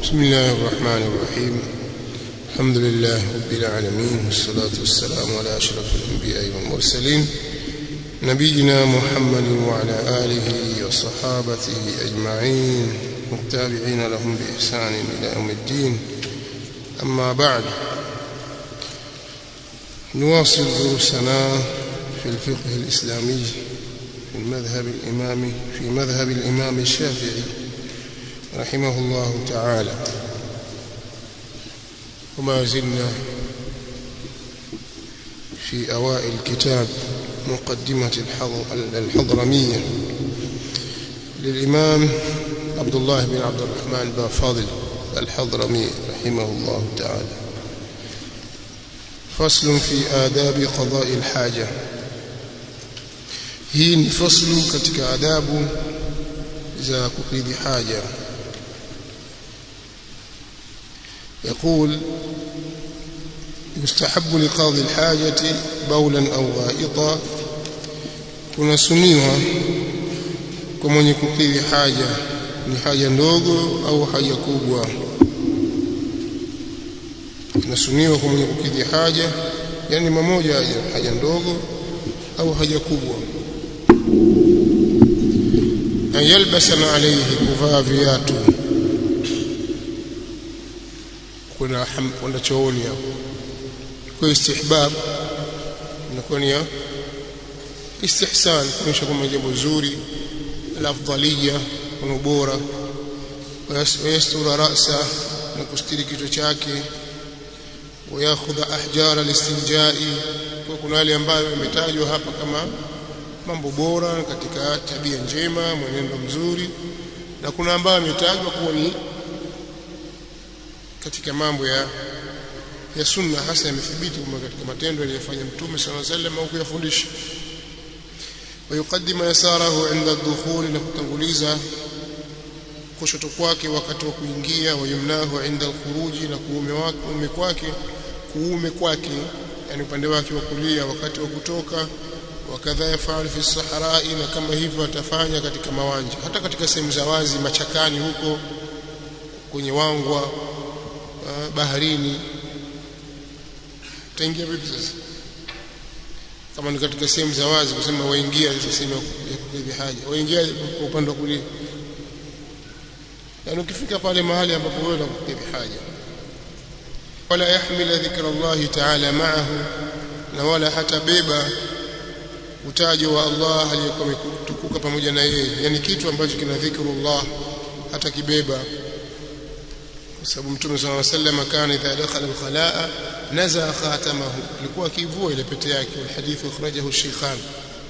بسم الله الرحمن الرحيم الحمد لله رب العالمين والصلاة والسلام على أشرف الأنبياء والمرسلين نبينا محمد وعلى آله وصحابته أجمعين والتابعين لهم بإحسان إلى يوم الدين أما بعد نواصل دروسنا في الفقه الإسلامي في المذهب الإمامي في مذهب الإمام الشافعي رحمه الله تعالى وما زلنا في أوائل كتاب مقدمة الحضرمية للإمام عبد الله بن عبد الرحمن بن فاضل الحضرمي رحمه الله تعالى فصل في آداب قضاء الحاجة hii ni faslu katika adabu za kukidhi haja يقول يستحب لقاضي الحاجة بولا أو غائطا kunasuniwa kwa mwenye kukidhi haja ni haja ndogo au haja kubwa kunasuniwa kwa mwenye kukidhi haja yani mamoja haja, haja ndogo au haja kubwa an yalbasana alayhi kuvaa viatu kuna kwenda chooni hapo kwa istihbab inakuwa ni istihsan kuonyesha kwamba jambo zuri alafdaliya kuna ubora wayastura rasa na kustiri kichwa chake wayakhudha ahjara listinjai kwa kuna wale ambayo imetajwa hapa kama mambo bora katika tabia njema mwenendo mzuri na kuna ambayo ametajwa kuwa ni katika mambo ya ya sunna hasa yamethibiti kwamba katika matendo aliyofanya mtume sallallahu alaihi wasallam au kuyafundisha wayuqaddima yasarahu inda dukhul na kutanguliza kushoto kwake wakati wa kuingia wayumnahu inda alkhuruji na kuume wake kuume kwake kuume kwake yani upande wake wa kulia wakati wa kutoka wakadha yafaal fi sahrai na kama hivyo atafanya katika mawanja hata katika sehemu za wazi machakani huko kwenye wangwa baharini utaingia vipi sasa kama ni katika sehemu za wazi kusema waingia hizo sehemu ya kukidhi haja waingia kwa upande wa kulia yani ukifika pale mahali ambapo wewe unakukidhi haja wala yahmila dhikra Allah ta'ala ma'ahu na wala hatabeba utajo wa Allah aliyekuwa ametukuka pamoja na yeye yani kitu ambacho kina dhikrullah hata kibeba kwa sababu mtume صلى الله عليه وسلم kana idha dakhala al-khalaa nazaa khatamahu alikuwa akivua ile pete yake alhadith akhrajahu shaykhan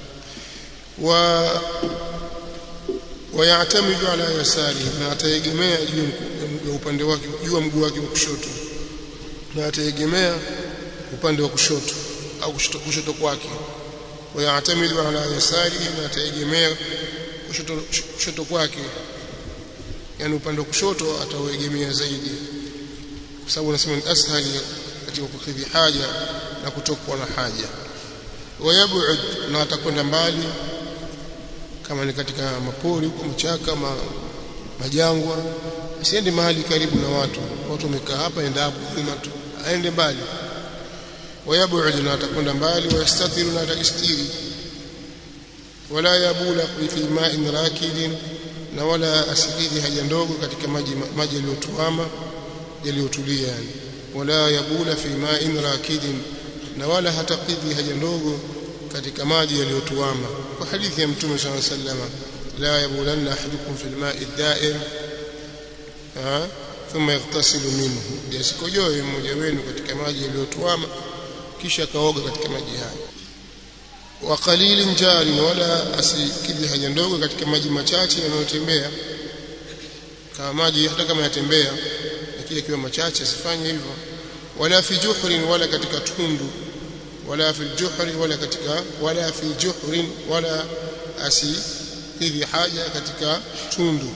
wa wayatamidu ala yasari na ataegemea juu ya upande wake juu ya mguu wake wa kushoto na ataegemea upande wa kushoto au kushoto, kushoto kwake wayatamidu ala yasari na ataegemea kushoto, kushoto kwake yani upande wa kushoto atauegemea zaidi kwa sababu anasema ni ashali katika kukidhi haja na kutokwa na haja wayabud na atakwenda mbali kama ni katika mapori huko mchaka ma, majangwa asiende mahali karibu na watu watu wamekaa hapa enda hapo nyuma tu aende mbali wayabud na atakwenda mbali wayastatiru na atajistiri wala yabula fi ma'in rakidin na wala asikidhi haja ndogo katika maji maji yaliyotuama yaliyotulia yani wala yabula fi ma'in rakidin na wala hatakidhi haja ndogo katika maji yaliyotuama kwa hadithi ya mtume صلى الله عليه وسلم la yabulanna ahadukum fil ma'i da'ir thumma yaghtasilu minhu yasikojoe mmoja wenu katika maji yaliyotuama kisha kaoga katika maji hayo wa qalilin jarin wala asikidhi haja ndogo katika maji machache yanayotembea kama maji hata kama yatembea lakini ikiwa machache asifanye hivyo wala fi juhrin wala katika tundu wala fi juhri wala katika wala fi juhrin wala asikidhi haja katika tundu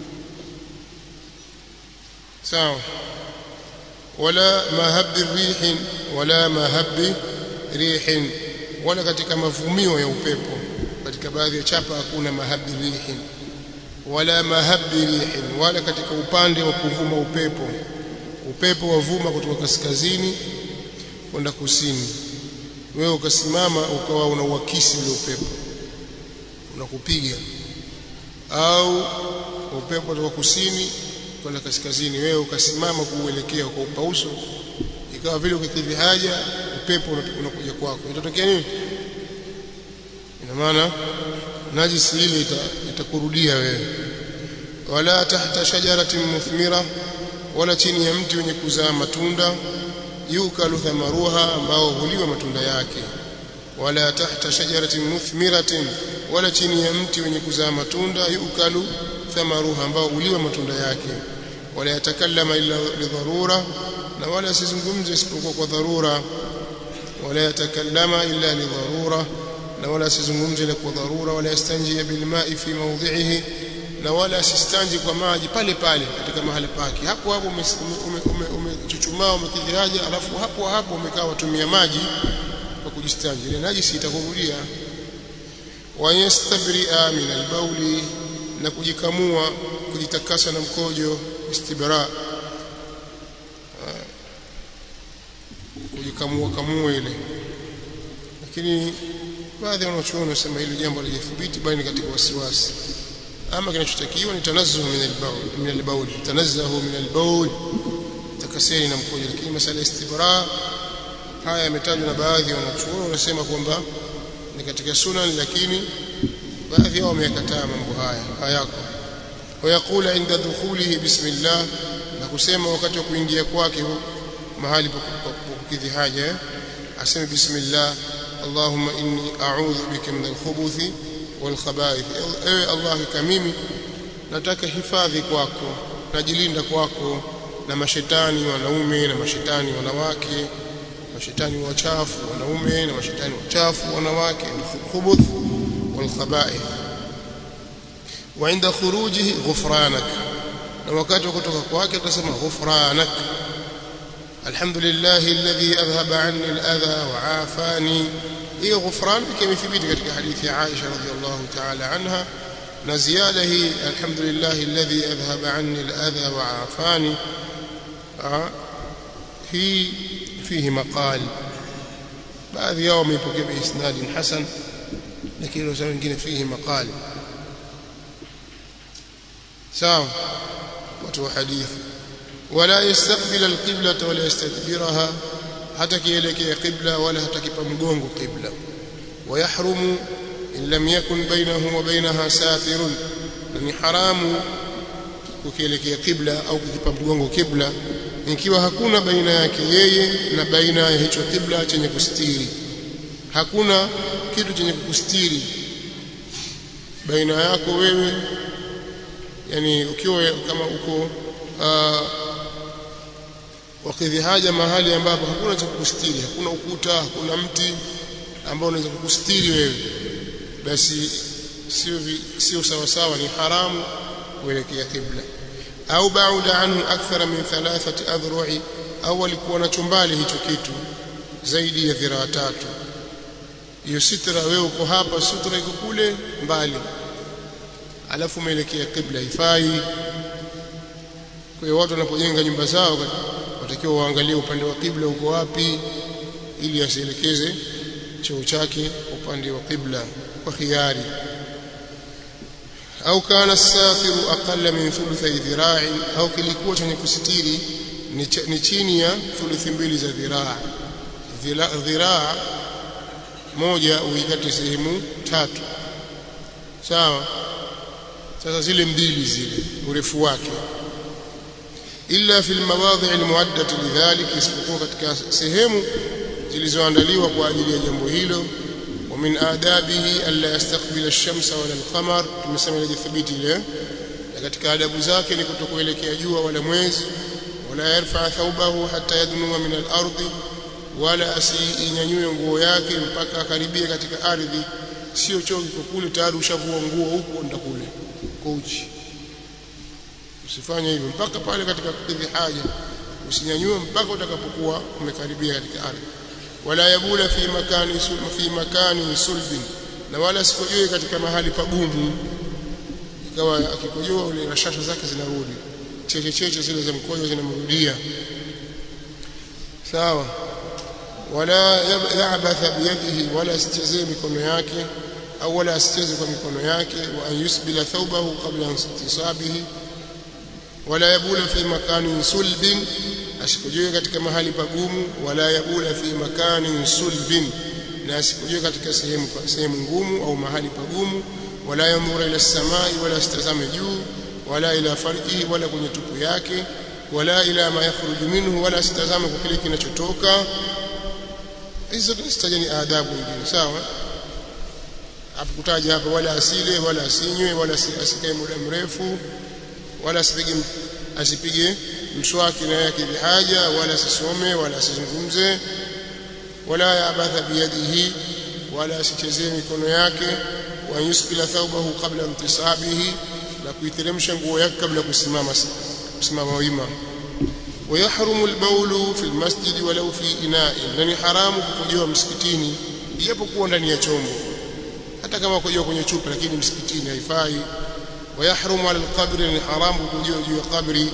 sawa wala mahabbi rihin wala mahabbi rihin wala katika mavumio ya upepo katika baadhi ya chapa hakuna mahabbi rihin wala mahabbi rihin wala katika upande wa kuvuma upepo upepo wavuma kutoka kaskazini kwenda kusini wewe ukasimama ukawa unauakisi ule upepo unakupiga au upepo kutoka kusini kwenda kaskazini wewe ukasimama kuuelekea kwa upauso ikawa vile ukikidhi haja upepo unakuja kwako itatokea nini ina maana najisi ile itakurudia wewe wala tahta shajaratin muthmira wala chini ya mti wenye kuzaa matunda yukalu thamaruha ambao huliwa matunda yake wala tahta shajaratin muthmiratin wala chini ya mti wenye kuzaa matunda yukalu thamaruha ambao huliwa matunda yake wala yatakallama illa lidharura na wala asizungumze isipokuwa kwa dharura wala yatakallama illa lidharura na wala asizungumze ila kwa dharura wala yastanji bilma'i fi mawdhi'ihi na wala asistanji kwa maji pale pale katika mahali pake hapo hapo umechuchumaa umekidhi haja alafu hapo hapo umekaa watumia maji kwa kujistanji ile najisi itakurudia wayastabri'a min albauli na kujikamua kujitakasa na mkojo istibra kujikamua kamua ile lakini baadhi ya wanachuoni wanasema hili jambo halijathibiti bali katika wasiwasi ama kinachotakiwa ni tanazzuhu min al-bawl min al-bawl tanazzahu min al-bawl takaseni na mkojo lakini masala istibra haya yametajwa na baadhi ya wanachuoni wanasema kwamba ni katika sunan lakini baadhi yao wameyakataa mambo haya hayako ويقول عند دخوله بسم الله na kusema wakati wa kuingia kwake mahali pa kukidhi haja aseme bismillah اللهم إني أعوذ بك من الخبث والخبائث ewe Allah mimi nataka hifadhi kwako najilinda kwako na mashetani wanaume na mashetani wanawake mashetani wachafu wanaume na mashetani wachafu wanawake khubuth wal khaba'ith wa inda khurujihi ghufranak na wakati wa kutoka kwake atasema ghufranak alhamdulillah alladhi adhhaba anni al-adha wa afani hiyo ghufran kimethibiti katika hadithi ya Aisha radhiyallahu ta'ala anha na ziada hii alhamdulillah alladhi adhhaba anni al-adha wa afani hii fihi maqal baadhi yao wameipokea biisnad hasan lakini wao wengine fihi maqal sawa watu wa hadithi wala yastaqbil al-qibla wala yastadbiraha hata kielekea qibla wala hata kipa mgongo qibla ويحرم إن لم يكن بينه وبينها ساتر ni haramu kukielekea kibla au kukipa mgongo kibla ikiwa hakuna baina yake yeye na baina ya hicho kibla chenye kustiri hakuna kitu chenye kukustiri baina yako wewe yani ukiwa kama uko uh, wakidhi haja mahali ambapo hakuna cha kukustiri hakuna ukuta hakuna mti ambao unaweza kukustiri wewe basi sio sio sawa sawa ni haramu kuelekea kibla au bauda anhu akthara min thalathati adhru'i au alikuwa na chumbali hicho kitu zaidi ya dhiraa tatu hiyo sitra wewe uko hapa sutra iko kule mbali alafu umeelekea kibla ifai kwa hiyo watu wanapojenga nyumba zao watakiwa waangalie upande wa kibla uko wapi ili asielekeze choo chake upande wa kibla kwa khiari au kana safiru aqalla min thuluthi dhira'i au kilikuwa chenye kusitiri ni chini ya thuluthi mbili za dhiraa dhiraa moja uikate sehemu tatu sawa sasa zile mbili zile urefu wake illa fil mawadhi' almu'addati lidhalik isipokuwa katika sehemu zilizoandaliwa kwa ajili ya jambo hilo wa min adabihi alla yastaqbila ash-shamsa wala al-qamar tumesema ile thibiti ile na katika adabu zake ni kutokuelekea jua wala mwezi wala yarfa thawbahu hatta yadnuma min al-ardi wala asiinyanyue nguo yake mpaka akaribia katika ardhi sio choo kiko kule tayari ushavua nguo huko nda kule kwa uchi usifanye hivyo mpaka pale katika kukidhi haja usinyanyue mpaka utakapokuwa umekaribia katika ardhi wala yabula fi makani fi makani sulbin na wala sikojoe katika mahali pagumu ikawa akikojoa ule rashasha zake zinarudi cheche cheche zile za mkojo zinamrudia sawa wala ya'batha biyadihi wala asichezee mikono yake au wala asicheze kwa mikono yake wa an yusbila thawbahu qabla intisabihi wala yabula fi makanin sulbin asikojoe katika mahali pagumu wala yabula fi makanin sulbin na asikojoe katika sehemu sehemu ngumu au mahali pagumu wala yamura ila samai wala asitazame juu wala ila farjihi wala kwenye tupu yake wala ila ma yakhruju minhu wala asitazame kwa kile kinachotoka hizo tunazitaja ni adabu nyingine sawa apokutaja hapa wala asile wala asinywe wala asikae muda mrefu wala asipige asipige mswaki na yake bihaja wala asisome wala asizungumze wala yabatha biyadihi wala asichezee mikono yake wa yusbila thawbahu qabla intisabihi na kuiteremsha nguo yake kabla kusimama kusimama wima ويحرم البول في المسجد ولو في إناء لن حرام kukojoa msikitini ijapokuwa ndani ya chombo hata kama kukojoa kwenye chupa lakini msikitini haifai ويحرم على القبر لن حرام kukojoa juu ya kabri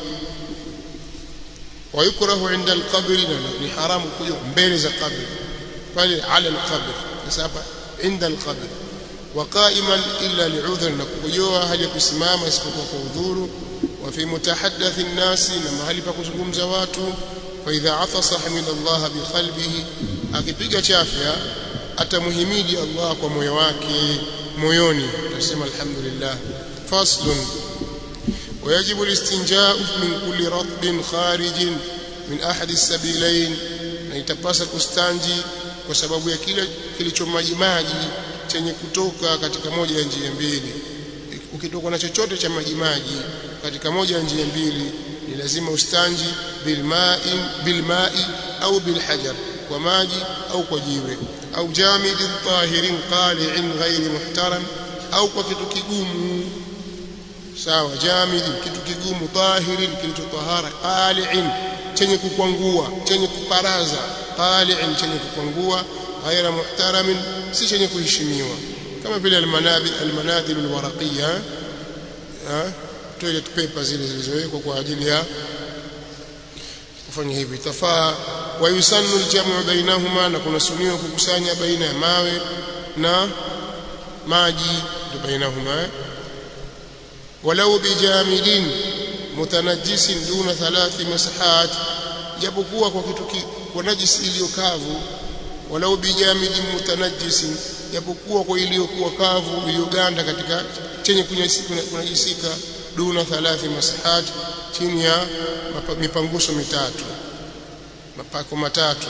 ويكره عند القبر ni haram kukojoa mbele za kabri pale على القبر sasa hapa عند القبر وقائما إلا لعذر نكوجوا هل يكسمama isipokuwa kwa udhuru وفي متحدث الناس لما هل pakuzungumza watu فإذا عطس حمد الله بقلبه akipiga chafya atamuhimidi Allah kwa moyo wake moyoni tasema alhamdulillah faslun ويجب الاستنجاء من كل رطب خارج من أحد السبيلين na itapasa kustanji kwa sababu ya kile kilichomaji maji chenye kutoka katika moja ya njia mbili ukitoka na chochote cha maji maji katika moja ya njia mbili ni lazima ustanji bilma'i bilma'i au bilhajar kwa maji au kwa jiwe au jamidin tahirin qali'in ghairi muhtaram au kwa kitu kigumu sawa jamidin kitu kigumu tahirin kilichotahara qali'in chenye kukwangua chenye kuparaza qali'in chenye kukwangua ghaira muhtaramin si chenye kuheshimiwa kama vile almanadhil almanadhil alwaraqiyya toilet paper zile zilizowekwa kwa ajili ya kufanya hivi tafaa wa yusannu aljamu bainahuma na kuna suniwa kukusanya baina ya mawe na maji ndio bainahuma walau bijamidin mutanajjisin duna thalathi masahat japokuwa kwa kitu kwa najisi iliyokavu walau bijamidin mutanajjisin japokuwa kwa iliyokuwa kavu iliyoganda katika chenye kunajisika duna thalathi masahat chini ya mipanguso mitatu mapako matatu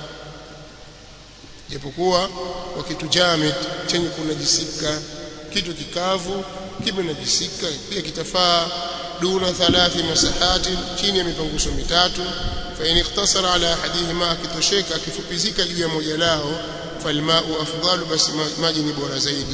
japokuwa kwa kitu jamid chenye kunajisika kitu kikavu kimenajisika pia kitafaa duna thalathi masahati chini ya mipanguso mitatu fa in ikhtasara ala ahadihima akitosheka akifupizika juu ya moja lao falmau afdalu basi maji ni bora zaidi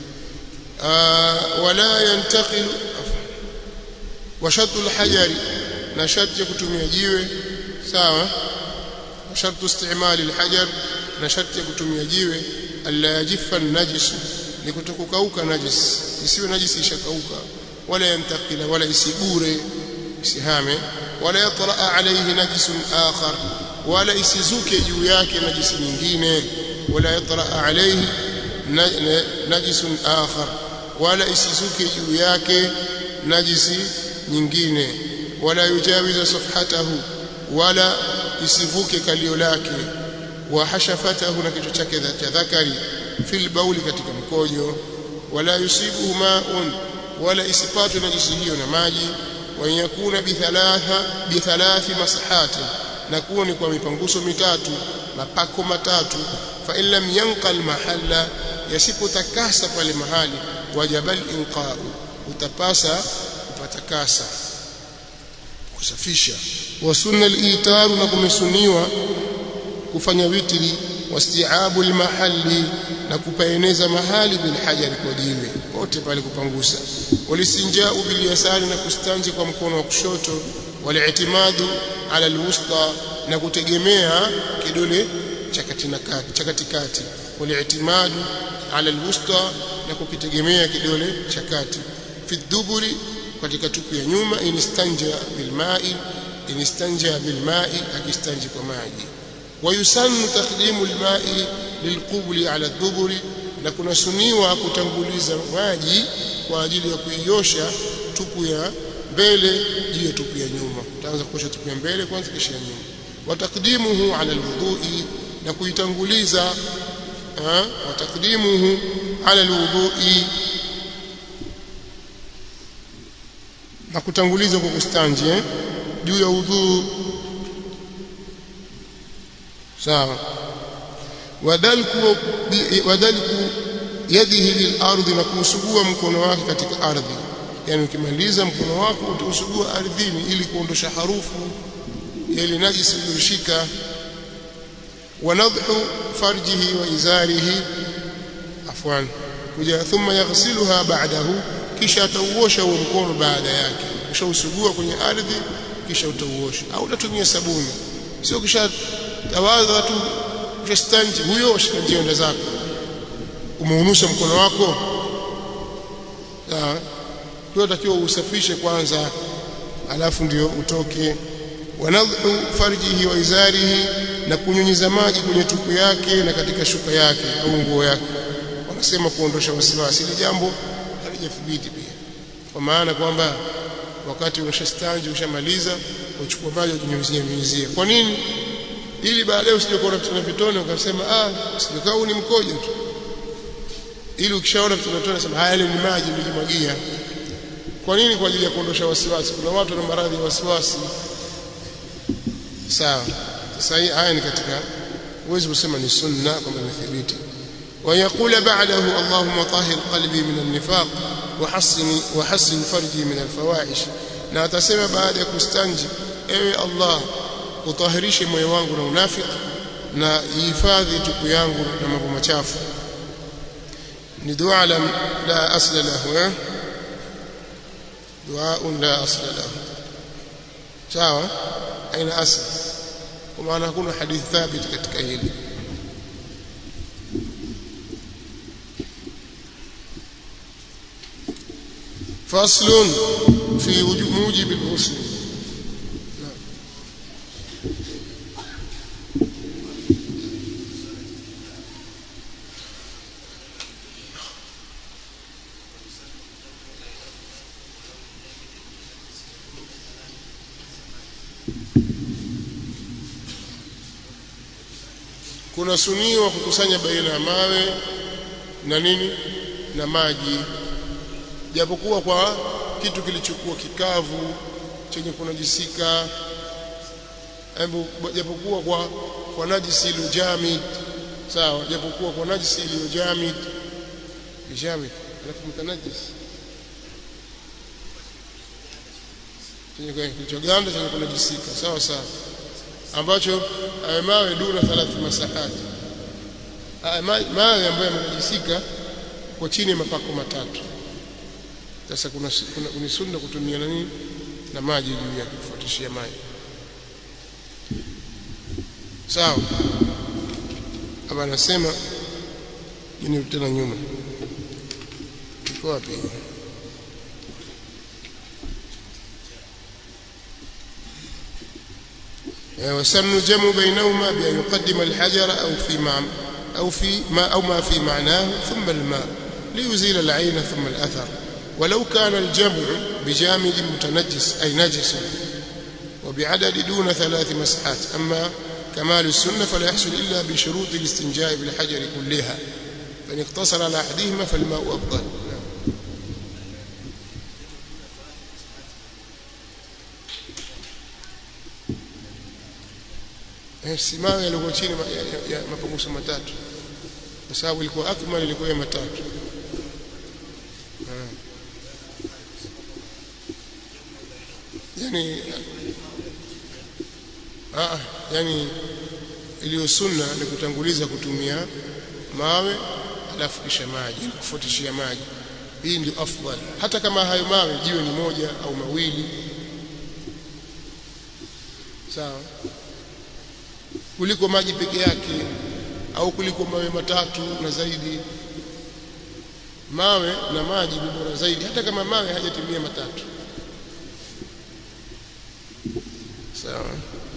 wala yantaqilu wa shartu alhajari na sharti ya kutumia jiwe sawa shartu istimali alhajar na sharti ya kutumia jiwe alla yajifa najis ni kutokukauka najis isiwe najisi ishakauka wala yantakila wala isigure isihame wala yatraa alayhi najisun akhar wala isizuke juu yake najisi nyingine wala yatraa alayhi najisun akhar wala isizuke juu yake najisi nyingine wala yujawiza safhatahu wala isivuke kalio lake wa hashafatahu na kichwa chake cha dhakari fil bauli katika mkojo wala yusibuhu ma'un wala isipatwe najisi hiyo na maji wa yakuna bithalatha bithalathi masahati na kuwa ni kwa mipanguso mitatu mapako matatu fa in lam yanqal mahalla yasipotakasa pale mahali wajabal inqa'u utapasa kupatakasa kusafisha wa sunna al-itaru na kumesuniwa kufanya witri wastiabu almahalli na kupaeneza mahali bil hajari kwa jiwe wote pale kupangusa walisinjau bil yasari na kustanji kwa mkono wa kushoto waliitimadu ala alwusta na kutegemea kidole cha katikati cha katikati waliitimadu ala alwusta na kukitegemea kidole cha kati fi duburi katika tupu ya nyuma inistanja bilma'i inistanja bilma'i akistanji kwa maji wayusannu taqdimu alma'i lilqubli ala duburi na kunasuniwa kutanguliza maji kwa ajili ya kuiosha tupu ya mbele juu ya tupu ya nyuma utaanza kuosha tupu ya mbele kwanza kisha ya nyuma watakdimuhu ala alwudhu'i na kuitanguliza watakdimuhu ala alwudhu'i na kutanguliza kwa kustanji eh? juu ya udhu sawa wadalku wadalku yadihi lilardi na kuusugua mkono wake katika ardhi yani ukimaliza mkono wako utausugua ardhini ili kuondosha harufu ya ile najisi iliyoshika wanadhu farjihi wa izarihi afwan kuja thumma yaghsiluha ba'dahu kisha atauosha huo mkono baada yake kisha usugua kwenye ardhi kisha utauosha au utatumia sabuni sio kisha tawadha tu kisha stanji huyo ushikanjienda zako umeunusha mkono wako sawa kwa takiwa usafishe kwanza alafu ndio utoke wanadhu farjihi wa izarihi na kunyunyiza maji kwenye tupu yake na katika shuka yake au nguo yake wanasema kuondosha wasiwasi ile jambo halijathibiti pia kwa maana kwamba wakati unashastanji ushamaliza uchukua maji ujinyunyizie nyunyizie kwa nini ili baadaye usije kuona vitone vitone ukasema ah sijokaa huu ni mkojo tu ili ukishaona vitone vitone sema haya ni maji nilijimwagia kwa nini kwa ajili ya kuondosha wasiwasi kuna watu na maradhi ya wasiwasi sawa sasa haya ni katika uwezi kusema ni sunna kama imethibiti ويقول بعده اللهم طهر قلبي من النفاق وحسن وحسن فرجي من الفواحش na atasema baada ya kustanji ewe Allah utahirishe moyo wangu na unafiki na ihifadhi tupu yangu na mambo machafu ni dua la la asla lahu eh dua la asla lahu sawa aina asl kwa maana hakuna hadithi thabiti katika hili فصل في موجب الغسل kuna suniwa kukusanya baina ya mawe na nini na maji japokuwa kwa kitu kilichokuwa kikavu chenye kunajisika japokuwa kwa kwa najisi iliyojamid sawa japokuwa kwa najisi iliyojamid jamid alafu mtanajis chenye kilichoganda chenye kunajisika sawa sawa ambacho mawe duna thalath masahati mawe ambayo yamenajisika kwa chini ya mapako matatu sasa kuna, kuna ni sunna kutumia na nini na maji juu yake kufuatishia maji sawa hapa anasema ni tena nyuma iko wapi وسن الجمع بينهما بأن يقدم الحجر أو في مع أو في ما أو ما في معناه ثم الماء ليزيل العين ثم الأثر ولو كان الجمع بجامد متنجس أي نجس وبعدد دون ثلاث مسحات أما كمال السنة فلا يحصل إلا بشروط الاستنجاء بالحجر كلها فإن اقتصر على أحدهما فالماء أفضل simawe yalikuwa chini ya mapungufu matatu kwa sababu ilikuwa akmal ilikuwa ya matatu yani ah yani iliyo sunna ni kutanguliza kutumia mawe alafu kisha maji kufuatishia maji hii ndio afdal hata kama hayo mawe jiwe ni moja au mawili sawa kuliko maji peke yake au kuliko mawe matatu na zaidi mawe na maji ni bora zaidi hata kama mawe hajatimia matatu sawa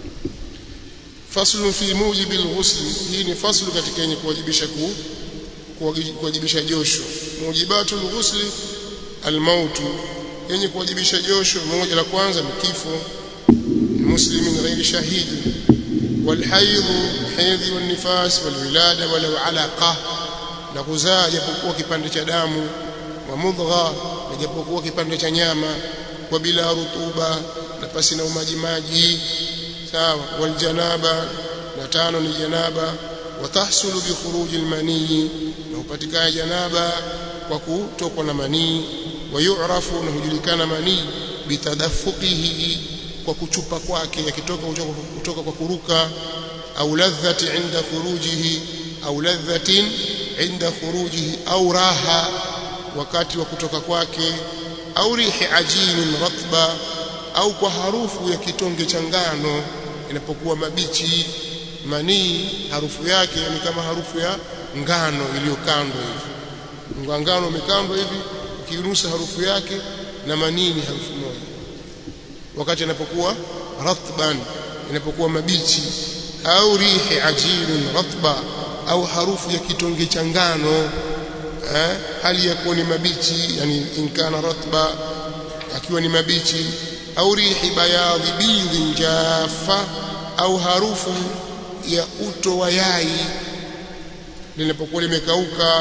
faslu fi mujibi alghusl hii ni faslu katika yenye kuwajibisha ku kuwajibisha josho mujibatu alghusl almautu yenye kuwajibisha josho moja la kwanza ni kifo muslimin ghairi shahidi والحيض حيض والنفاس والولاده ولو علقه na kuzaa japokuwa kipande cha damu wa mudgha na japokuwa kipande cha nyama wa bila rutuba na pasi na umaji maji sawa wal janaba na tano ni janaba wa tahsulu bi khuruj al mani na upatikana janaba kwa kutokwa na manii wa yu'rafu na hujulikana manii bitadaffuqihi kwa kuchupa kwake yakitoka kutoka kwa kuruka au ladhati inda khurujihi au ladhatin inda khurujihi au raha wakati wa kutoka kwake au rihi ajinin ratba au kwa harufu ya kitonge cha ngano inapokuwa mabichi manii harufu yake ni kama harufu ya ngano iliyokandwa hivi ngano imekandwa hivi ukinusa harufu yake na manii ni harufu moja wakati inapokuwa ratban inapokuwa mabichi au rihi ajinin ratba au harufu ya kitonge cha ngano eh, hali ya kuwa ni mabichi yani inkana ratba akiwa ni mabichi au rihi bayadhi bidhin jafa au harufu ya uto wa yai linapokuwa limekauka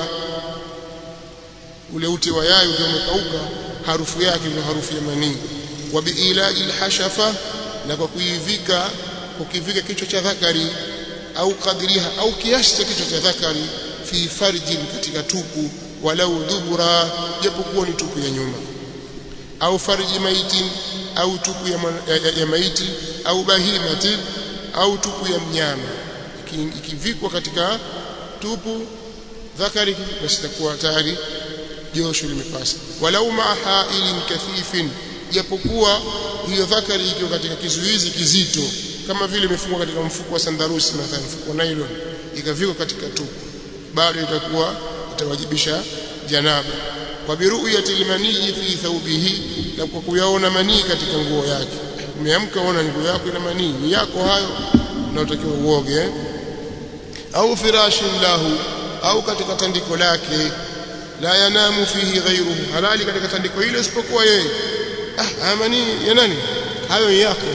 ule ute wa yai ukiwa umekauka harufu yake ndio harufu ya manii wa biilaji alhashafa na kwa kuivika kukivika kichwa cha dhakari au kadriha au kiasi cha kichwa cha dhakari fi farjin katika tupu walau dubura japokuwa ni tupu ya nyuma au farji maiti au tupu ya, ya, ya, ya maiti au bahimati au tupu ya mnyama ikivikwa katika tupu dhakari basi itakuwa tayari josho limepasa walau maa hailin kathifin japokuwa hiyo dhakari ikiwa katika kizuizi kizito kama vile imefungwa katika mfuko wa sandarusi mathalan mfuko wa nylon ikavikwa katika tupu bado itakuwa itawajibisha janaba kwa biruyati almanii fi thawbihi na kwa kuyaona manii katika nguo yake umeamka uona nguo yako ina manii ni yako hayo unaotakiwa uoge au firashin lahu au katika tandiko lake la yanamu fihi ghayruhu halali katika tandiko hilo isipokuwa yeye ah manii ya nani hayo yako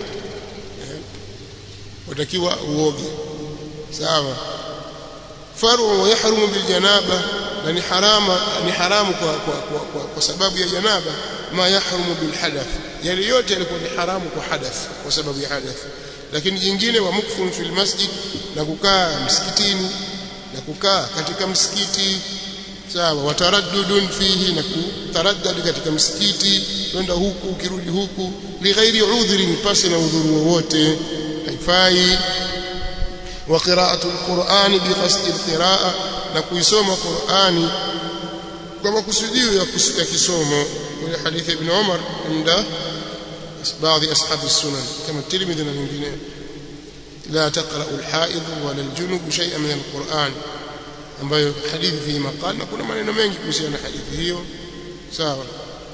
utakiwa uoge sawa faru yahrumu bil janaba na ni harama ni haramu kwa, kwa, kwa, kwa, kwa sababu ya janaba ma yahrumu bil hadath yale yote yalikuwa ni haramu kwa hadath kwa sababu ya hadath lakini jingine wa mukfun fil masjid na kukaa msikitini na kukaa katika msikiti sawa wataraddudun fihi na kutaraddad katika msikiti kwenda huku ukirudi huku lighairi udhrin pasi na udhuru wowote haifai wa qira'atu alqur'ani biqasdi alqira'a na kuisoma Qur'ani kwa makusudio ya kusikia kisomo kwenye hadithi ibn Umar inda baadhi ashabi sunan kama Tirmidhi na wengine لا تقرأ الحائض ولا الجنوب شيئا من القرآن ambayo hadithi fi maqal na kuna maneno mengi kuhusiana na hadithi hiyo sawa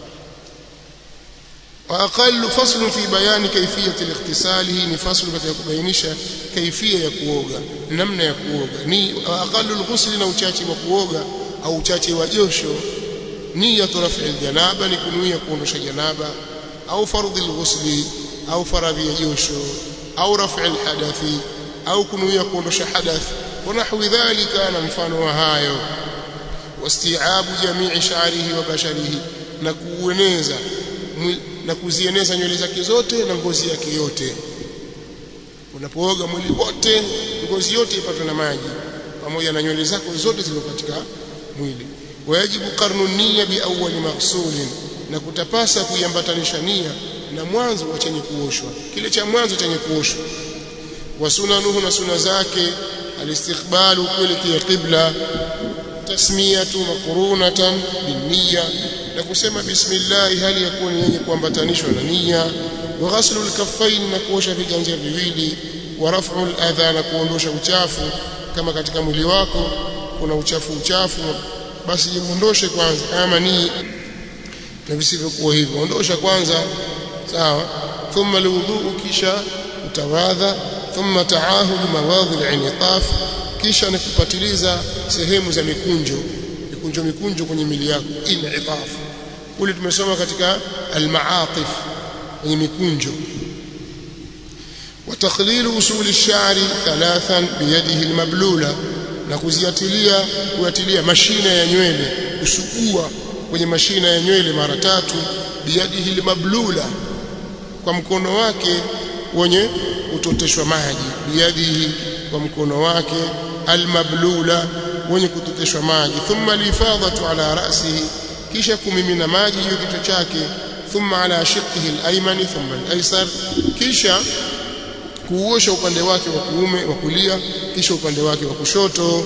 واقل فصل في بيان كيفيه الاغتسال ni faslu katika kubainisha kaifia ya kuoga namna ya kuoga ni aqallu alghusl na uchache wa kuoga au uchache wa josho niyatu raf'i aljanaba ni kunuia kuondosha janaba au fardhi alghusl au faradhi ya josho au raf'i alhadathi au kunuia kuondosha hadath ونحو ذلك na mfano wa hayo wasti'abu jami'i sha'rihi wa basharihi na kueneza na kuzieneza nywele zake zote na ngozi yake yote unapooga mwili wote ngozi yote ipatwe na maji pamoja na nywele zako zote zilizo katika mwili wajibu qarnu niyya bi awwal maghsulin na kutapasa kuiambatanisha nia na mwanzo wa chenye kuoshwa kile cha mwanzo chenye kuoshwa wa sunanuhu na suna zake الاستقبال kuelekea qibla tasmiyatu maqrunatan binniya na kusema bismillah hali ya kuwa ni yenye kuambatanishwa na nia wa ghaslu alkaffain na kuosha viganja viwili wa raf'u aladha na kuondosha uchafu kama katika mwili wako kuna uchafu uchafu basi jiondoshe kwanza kama ni na visivyokuwa hivyo ondosha kwanza sawa thumma alwudu kisha utawadha thumma taahud mawadhi al-inqaf kisha ni kupatiliza sehemu za mikunjo mikunjo mikunjo kwenye mili yako inqaf kule tumesoma katika al-ma'atif kwenye mikunjo وتقليل وصول الشعر ثلاثا بيده المبلوله na kuziatilia kuatilia mashina ya nywele kusugua kwenye mashina ya nywele mara tatu biyadihi mablula kwa mkono wake wenye kutoteshwa maji biyadihi kwa mkono wake almablula wenye kutoteshwa maji thumma lifadhatu ala ra'sihi kisha kumimina maji juu kichwa chake thumma ala shiqqihi alaymani thumma alaysar kisha kuosha upande wake wa kuume wa kulia kisha upande wake wa kushoto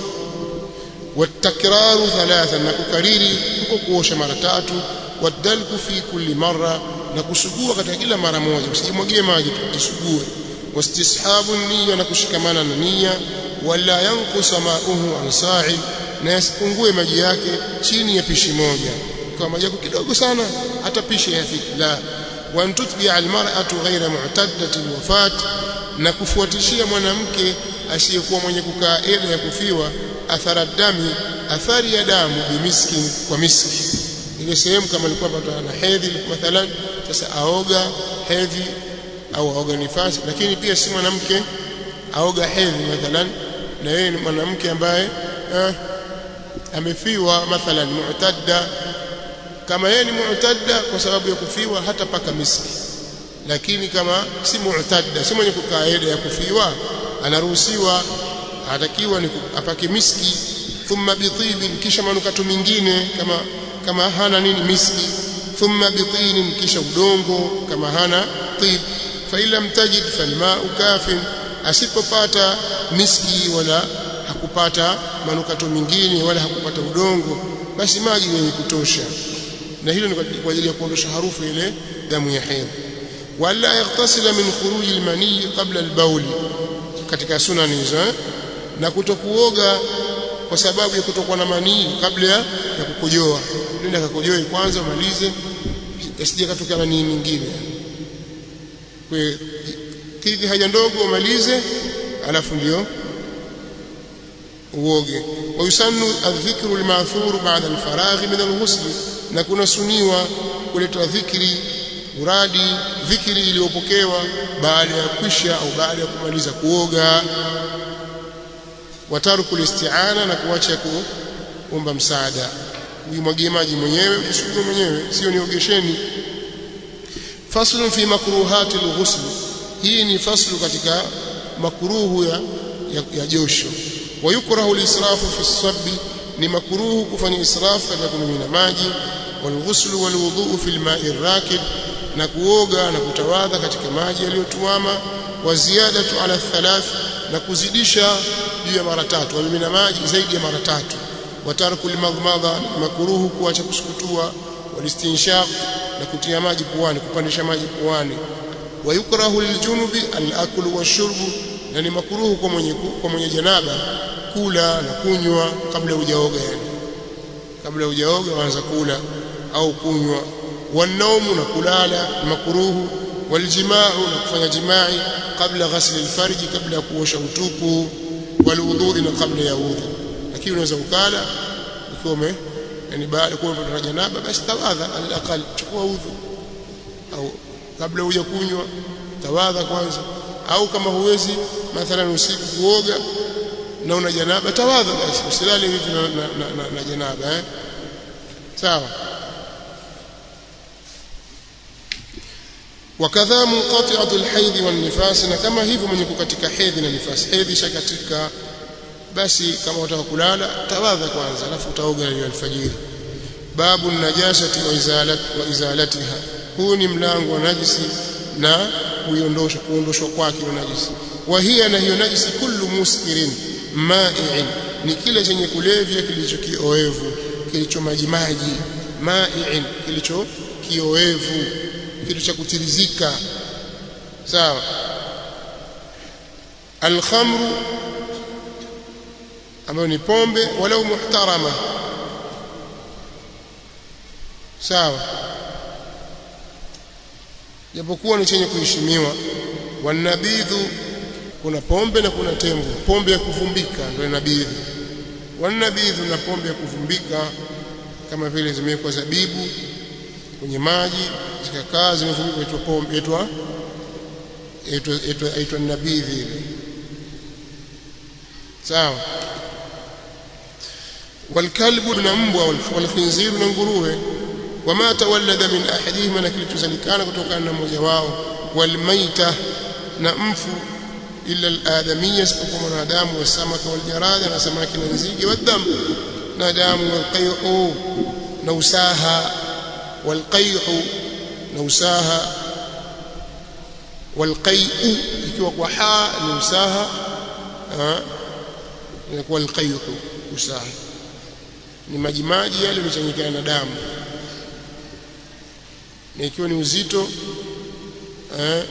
watakraru thalatha na kukariri huko kuosha mara tatu wadalku fi kulli marra na kusugua katika kila mara moja usijimwagie maji tusugue wastishabu niyya na kushikamana na niyya wala yankusa ma'uhu an sa'i na yasipungue maji yake chini ya pishi moja kwa maji yako kidogo sana hata pishi yafiki la wa tutbi almar'atu ghayra mu'taddati alwafat na kufuatishia mwanamke asiyekuwa mwenye kukaa eda ya kufiwa athara dami athari ya damu bimiski kwa miski ile sehemu kama alikuwa pata na hedhi mathalan sasa aoga hedhi au aoga nifasi lakini pia si mwanamke aoga hedhi mathalan na yeye ni mwanamke ambaye eh, amefiwa mathalan mu'tadda kama yeye ni mu'tadda kwa sababu ya kufiwa hata paka miski lakini kama si mu'tadda si mwenye kukaa eda ya kufiwa anaruhusiwa atakiwa ni apake miski thumma bitibin kisha manukato mengine kama kama hana nini miski thumma bitinin kisha udongo kama hana tib fa ila mtajid falma'u kafin asipopata miski wala hakupata manukato mengine wala hakupata udongo basi maji yenye kutosha na hilo ni kwa ajili ya kuondosha harufu ile damu ya hedhi wala yaghtasila min khuruji almani qabla albawl katika sunani hizo eh? na kutokuoga kwa sababu ya kutokuwa na manii kabla ya kukojoa nenda kakojoe kwanza umalize asije katokea manii mingine kwa kidhi haja ndogo umalize alafu ndio uoge wayusannu adh-dhikru al-ma'thur ba'da al-faragh min al-ghusl na kuna suniwa kuleta dhikri uradi dhikri iliyopokewa baada ya kwisha au baada ya kumaliza kuoga wataruku listi'ana na kuacha kuomba msaada uimwagie maji mwenyewe usukume mwenyewe sio niogesheni faslun fi makruhati alghusl hii ni faslu katika makruhu ya, ya, ya josho wayukrahu alisrafu fi sabbi ni makruhu kufanya israfu katika kumimina maji walghusl walwudhu fi alma'i arrakid na kuoga na kutawadha katika maji yaliyotuama wa ziyadatu ala thalath na kuzidisha juu ya mara tatu wamimina maji zaidi ya mara tatu watarku limadhmadha makruhu kuacha kusukutua walistinshaq na kutia maji puani kupandisha maji puani wayukrahu liljunubi alaklu washurbu na ni makruhu kwa mwenye kwa mwenye janaba kula na kunywa kabla hujaoga yani kabla hujaoga waanza kula au kunywa wanaumu na kulala makruhu والجماع نكفanya jimai kabla ghasli alfarji kabla ya kuosha utupu walwudhu na kabla ya udhu lakini unaweza ukala ukiwa ume yani baada kuwa umepata janaba basi tawadha alaqal chukua udhu au kabla huja kunywa tawadha kwanza au kama huwezi mathalan usiku kuoga na una janaba tawadha basi usilale hivi na, na, na, na, na janaba eh sawa wakadha munqati'atu alhaidh wan-nifas na kama hivyo mwenye kukatika hedhi na nifasi hedhi shakatika basi kama utaka kulala tawadha kwanza alafu utaoga ile alfajiri babu najasati wa izalat wa izalatiha huu ni mlango wa najisi na kuiondosha kuondoshwa kwake na najisi wa hiya na hiyo najisi kullu muskirin ma'i'in ni kile chenye kulevya kilicho kioevu kilicho maji maji ma'i'in kilicho kioevu kitu cha kutirizika sawa alkhamru ambayo ni pombe walau muhtarama sawa japokuwa ni chenye kuheshimiwa wanabidhu kuna pombe na kuna tembo pombe ya kuvumbika ndio nabidhu wanabidhu na pombe ya kuvumbika kama vile zimewekwa zabibu kwenye maji zikakaa zimevumbika itwa pombe itwa itwa itwa nabidhi ile sawa والكلب na mbwa والخنزير na nguruwe wama tawallada min ahadihima na kilichozalikana kutokana na mmoja wao walmaita na mfu illa aladamiyya isipokuwa mwanadamu wasamaka waljarada na samaki na nzige wadam na damu walqay'u na usaha walqay'u na usaha walqay'u ikiwa kwa ha ni usaha inakuwa alqay'u usaha ni majimaji yale yaliyochanganyikana na damu na ikiwa ni uzito eh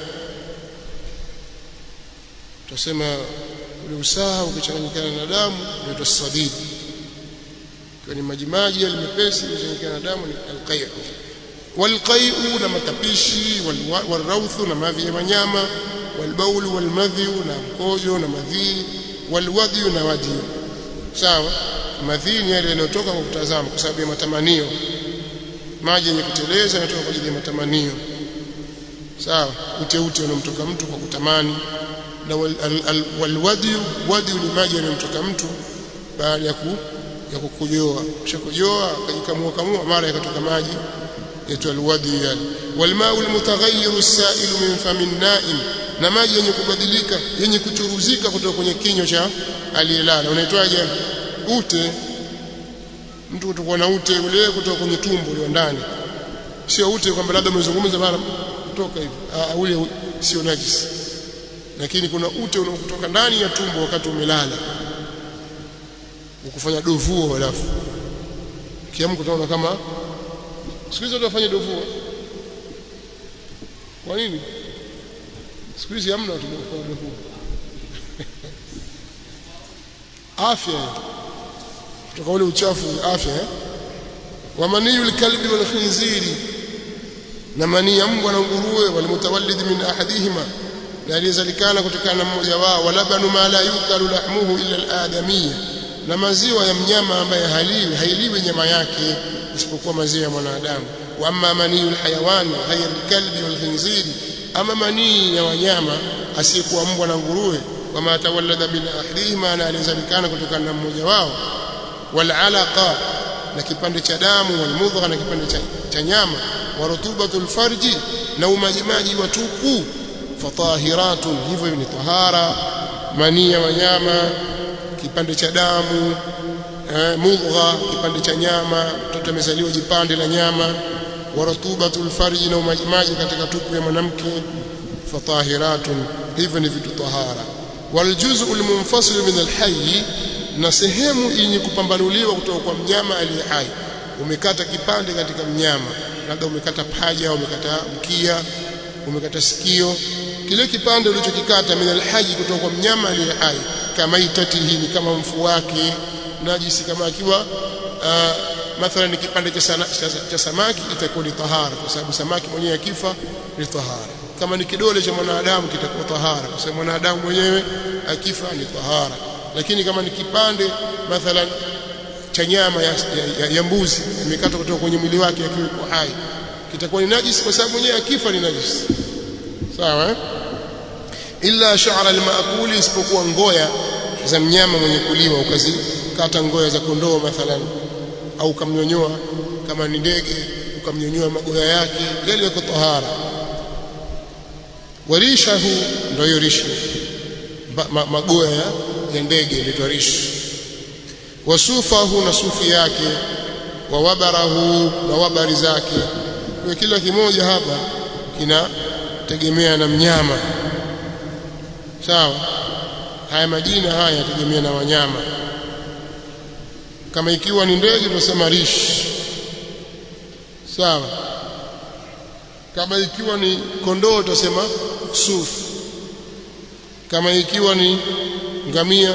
tutasema ule usaha ukichanganyikana na damu ndio sadid ikiwa ni majimaji yale mepesi yaliyochanganyikana na damu ni alqay'u walqay'u na matapishi walrawthu na mavi ya wanyama walbaul walmadhi na mkojo na madhi walwadhi na wadi sawa madhi ni yale yanayotoka kwa kutazama kwa sababu ya matamanio maji yenye kuteleza yanatoka kwa ajili ya matamanio sawa uteute unomtoka mtu kwa kutamani na walwadi wadi ni maji yanayomtoka mtu baada ya ku ya kukojoa kishakojoa akajikamua kamua mara yakatoka maji yaitwa alwadi yale walmau almutaghayyiru as-sa'ilu min famin na'im na maji yenye kubadilika yenye kuchuruzika kutoka kwenye kinywa cha aliyelala unaitwaje ute mtu kutokuwa na ute ule kutoka kwenye tumbo ule ndani sio ute kwamba labda umezungumza mara kutoka hivi ah ule sio najisi lakini kuna ute unaokutoka ndani ya tumbo wakati umelala ukufanya dovuo halafu kiamko utaona kama siku hizi wafanye dovuo kwa nini siku hizi hamna watu kufanya dovuo afya kutoka ule uchafu afya eh? wa maniyu alkalbi wal khinziri na mani ya mbwa na nguruwe walimutawallid min ahadihima na aliyezalikana kutokana na mmoja wao walabanu ma la yukalu lahmuhu illa aladamiyya na maziwa ya mnyama ambaye haliwi hailiwi nyama yake isipokuwa maziwa ya mwanadamu wa amma maniyu alhayawan ghayr alkalbi wal khinziri ama manii ya wanyama asiyekuwa mbwa na nguruwe wama tawallada min ahadihima na aliyezalikana kutokana na mmoja wao walalaqa na kipande cha damu walmudgha na kipande cha, cha nyama wa rutubatul farji na umajimaji wa tupu fatahiratun hivyo ni tahara mania wanyama kipande cha damu eh, mudgha kipande cha nyama mtoto amezaliwa jipande la nyama wa rutubatul farji na umajimaji katika tupu ya mwanamke fatahiratun hivyo ni vitu tahara waljuz'u almunfasil min alhayy na sehemu yenye kupambanuliwa kutoka kwa mnyama aliye hai umekata kipande katika mnyama labda umekata paja au umekata mkia umekata sikio kile kipande ulichokikata min alhaji kutoka kwa mnyama aliye hai kama itatihi ni kama mfu wake najisi kama akiwa uh, mathalan kipande cha, sana, cha, cha samaki itakuwa ni tahara kwa sababu samaki mwenyewe akifa ni tahara kama ni kidole cha mwanadamu kitakuwa tahara kwa sababu mwanadamu mwenyewe akifa ni tahara lakini kama ni kipande mathalan cha nyama ya, ya, ya, ya mbuzi imekatwa kutoka kwenye mwili wake akiwa yuko hai kitakuwa ni najis kwa sababu mwenyewe akifa ni najis sawa eh? illa sha'ra al-ma'kuli isipokuwa ngoya za mnyama mwenye kuliwa ukazikata ngoya za kondoo mathalan au ukamnyonyoa kama ni ndege ukamnyonyoa magoya yake yale yako tahara warishahu ndio hiyo rishi ma, magoya ya, ya ndege inaitwa rish wasufahu na sufi yake wa wabarahu na wabari zake kwa kila kimoja hapa kinategemea na mnyama sawa haya majina haya yategemea na wanyama kama ikiwa ni ndege tunasema rish sawa kama ikiwa ni kondoo tutasema suf kama ikiwa ni ngamia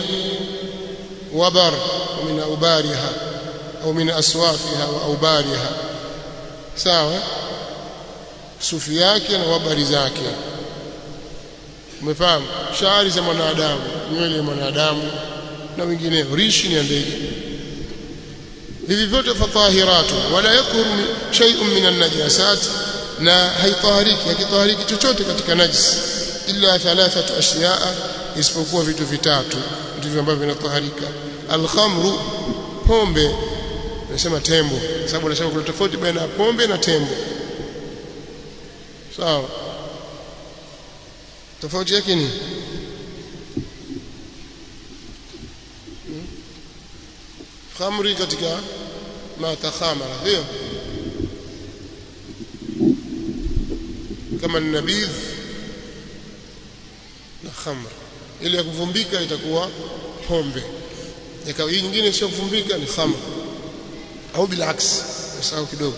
wabar min aubariha au min aswafiha wa aubariha sawa sufi yake na habari zake umefahamu shari za mwanadamu nywele ya mwanadamu na wengineo rishi ni ndege hivi vyote fatahiratu wala yakuru shay'un min an-najasat na haitahariki hakitahariki chochote katika najis illa thalathatu ashiyaa isipokuwa vitu vitatu ndivyo ambavyo vinataharika al-khamru pombe nasema tembo sababu nasema kuna tofauti baina ya pombe na tembo sawa tofauti yake ni khamri katika ma takhamara hiyo kama nabidh na khamr ile ya kuvumbika itakuwa pombe ikawa hii nyingine sio kuvumbika ni khamr au bilaks sawa kidogo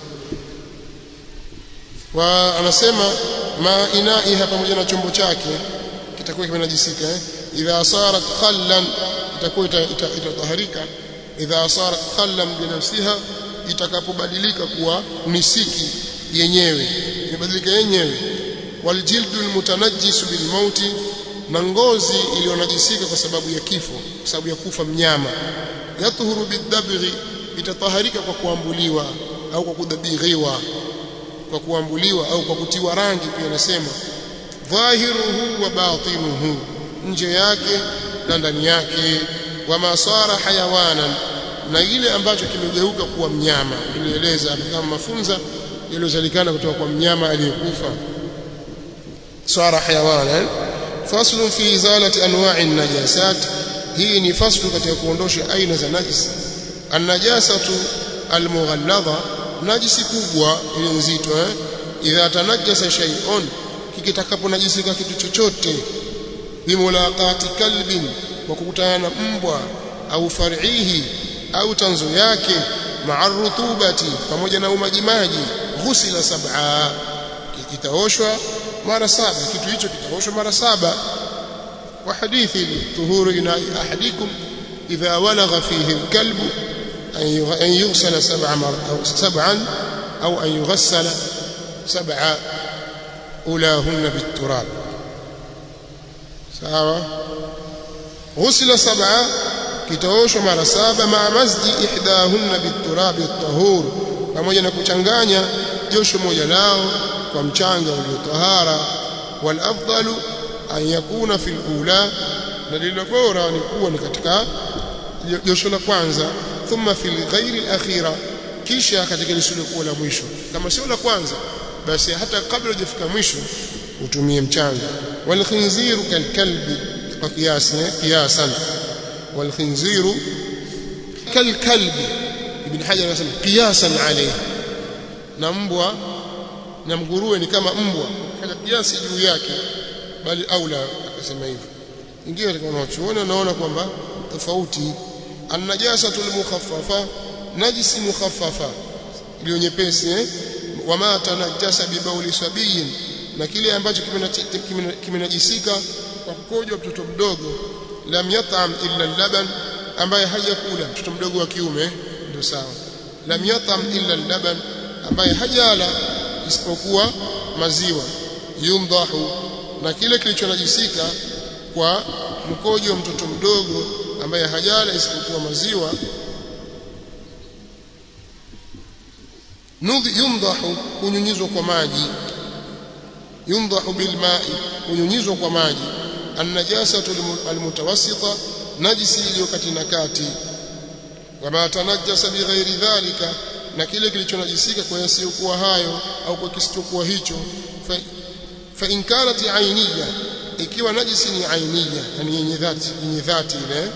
wa anasema ma inaiha pamoja na chombo chake kitakuwa kimenajisika eh idha sarat khallan itakuwa itataharika idha sarat khallan binafsiha itakapobadilika kuwa nisiki yenyewe imebadilika yenyewe waljildu almutanajjis bilmauti na ngozi iliyonajisika kwa sababu ya kifo kwa sababu ya kufa mnyama yatuhuru bidabghi itataharika kwa kuambuliwa au kwa kudabighiwa kwa kuambuliwa au kwa kutiwa rangi pia nasema dhahiruhu wa batinuhu nje yake na ndani yake wama sara hayawanan na ile ambacho kimegeuka kuwa mnyama tulieleza kama mafunza yaliyozalikana kutoka kwa mnyama aliyekufa sara hayawanan faslu fi izalati anwa'i najasat hii ni faslu katika kuondosha aina za najis an-najasatu al-mughalladha najisi kubwa ile nzito eh idha tanajjasa shay'un kikitakaponajisika kitu chochote bimulaqati kalbin kwa kukutana na mbwa au far'ihi au tanzo yake ma'a rutubati pamoja na umajimaji ghusila sab'a kitaoshwa mara saba kitu hicho kitaoshwa mara saba wa hadithi tuhuru ina ahadikum idha walagha fihi alkalbu أن يغسل سبع أو سبعا أو أن يغسل سبع أولاهن بالتراب سوا غسل سبعة kitaoshwa mara saba maa masji ihdahunna biturabi at-tahur pamoja na kuchanganya josho moja lao kwa mchanga uliotahara wal afdalu an yakuna fil ula na lilo bora ni kuwa ni katika josho la kwanza thumma fil ghairi al-akhira kisha katika lisilokuwa la mwisho kama sio la kwanza basi hata kabla hujafika mwisho utumie mchanga wal khinziru kal kalbi kwa kiasi kiasan wal khinziru kal kalbi ibn hajar anasema qiyasan alayhi na mbwa na mguruwe ni kama mbwa fanya kiasi juu yake bali aula akasema hivyo ingia katika wanachuoni wanaona kwamba tofauti annajasatu almukhaffafa najisi mukhaffafa iliyo nyepesi eh wama tanajasa bibauli sabiyin na kile ambacho kimenajisika kwa kukojwa mtoto mdogo lam yat'am illa laban ambaye hajakula mtoto mdogo wa kiume ndio sawa lam yat'am illa laban ambaye hajala isipokuwa maziwa yumdahu na kile kilichonajisika kwa mkojo wa mtoto mdogo ambaye hajala isipokuwa maziwa nudhi yumdahu kunyunyizwa kwa maji yumdahu bilma'i kunyunyizwa kwa maji annajasatu almutawassita najisi iliyo kati na kati wama tanajjasa bighairi dhalika na kile kilichonajisika kwa yasiyokuwa hayo au kwa kisichokuwa hicho fa, fa in kanat ainiya ikiwa najisi ni ainiya yani yenye dhati yenye dhati ile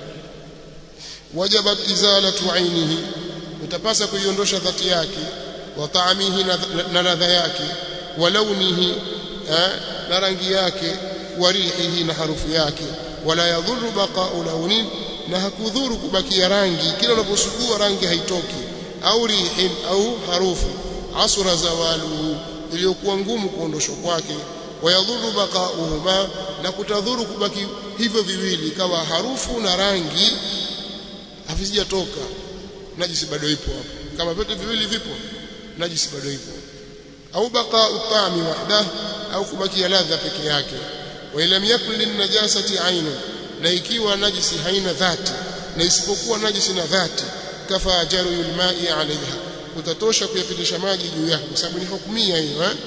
wajabat izalatu ainihi utapasa kuiondosha dhati yake wa taamihi na ladha yake wa launihi na rangi yake wa rihihi na harufu yake wala yadhuru baqa'u launin na hakudhuru kubakia rangi kila unaposugua rangi haitoki au rihin au harufu asura zawaluhu iliyokuwa ngumu kuondoshwa kwake wayadhuru baqa'uhuma na kutadhuru kubaki hivyo viwili kawa harufu na rangi havijatoka najisi bado ipo hapo kama vyote viwili vipo najisi bado ipo au baqa utami wahdah au kubakia ladha peke yake wa lam yakun lin najasati ainun na ikiwa najisi haina dhati na isipokuwa najisi na dhati kafa jaru alma'i alaiha utatosha kuyapitisha maji juu yake kwa sababu ni hukumia hiyo eh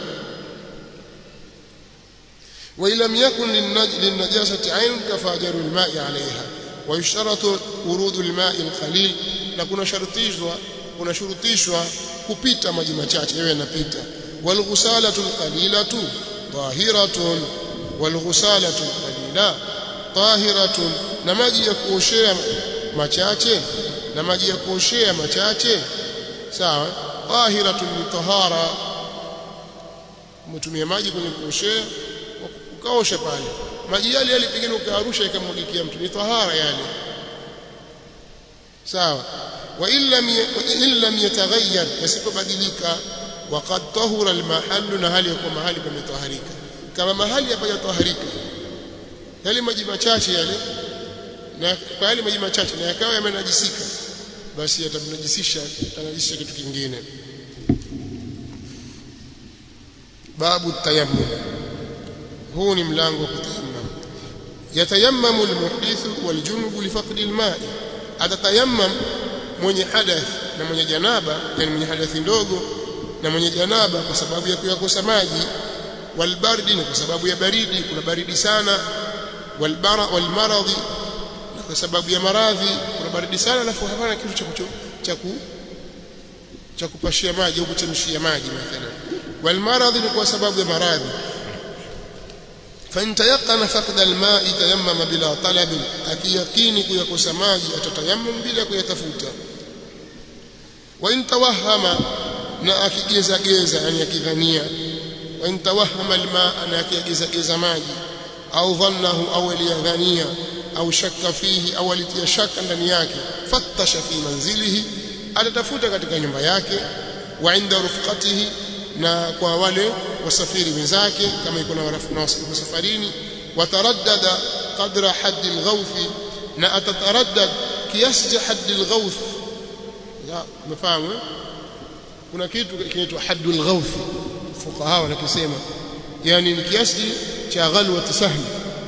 wa lam yakun lin najasati ainun kafa jaru alma'i alaiha wa yushtaratu urud alma'i alqalil na kuna shartishwa kuna shurutishwa kupita maji machache yawe yanapita والغسالة القليلة طاهرة والغسالة القليلة طاهرة na maji ya kuoshea machache na maji ya kuoshea machache sawa tahiratun ni tahara umetumia maji kwenye kuoshea ukaosha pale maji yale yale pengine ukaarusha ikamwagikia mtu ni tahara yale sawa wa illa yataghayyar yasipobadilika وقد طهر المحل na hali ya kuwa mahali pametaharika kama mahali hapajataharika yale maji machache yale na kwa yale maji machache na yakawa yamenajisika basi yatamnajisisha tanajisisha kitu kingine babu tayammum huu ni mlango wa kutayammum yatayammamu almuhdithu waljunubu lifaqdi alma'i atatayammam mwenye hadath na mwenye janaba yani mwenye hadathi ndogo na mwenye janaba kwa sababu ya kuyakosa maji walbardi na kwa sababu ya baridi kuna baridi sana walbara walmaradhi na kwa sababu ya maradhi kuna baridi sana alafu hapana kitu cha cha cha kupashia maji au kuchemshia maji mathalan walmaradhi ni kwa sababu ya maradhi فإن تيقن فقد الماء تيمم بلا طلب أكيقيني كيكوس ماجي أتتيمم بلا كيتفوت وإن توهم na akigeza geza yani akidhania wa intawahama almaa na akigeza geza maji au dhannahu au aliyadhania au shakka fihi au alitia shaka ndani yake fattasha fi manzilihi atatafuta katika nyumba yake wa inda rufqatihi na kwa wale wasafiri wenzake kama iko na warafu safarini wataraddada qadra haddi alghawth na atataraddad kiasi cha haddi alghawth umefahamu kuna kitu kinaitwa haddul ghawth fuqaha wanakisema yani ni kiasi cha ghalwa sahmi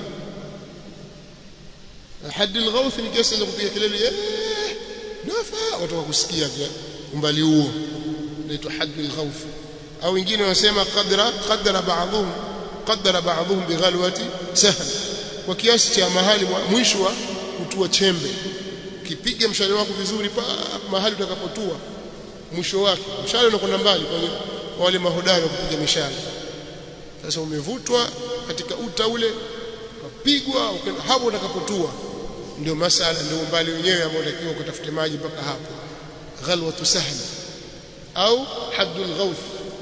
haddul ghawth ni kiasi cha kupiga kelele nafa watu wakusikia umbali huo inaitwa haddul ghawth au wengine wanasema qadra qadara ba'dhum qadara ba'dhum bighalwati sahm kwa kiasi cha mahali mwisho wa kutua chembe ukipiga mshale wako vizuri pa mahali utakapotua mwisho wake mshale unakwenda mbali kwa wale mahodari wa kupiga mishale sasa umevutwa katika uta ule ukapigwa hapo utakapotua ndio masala ndio umbali wenyewe ambao unatakiwa ukatafute maji mpaka hapo ghalwatu sahli au haddul ghawth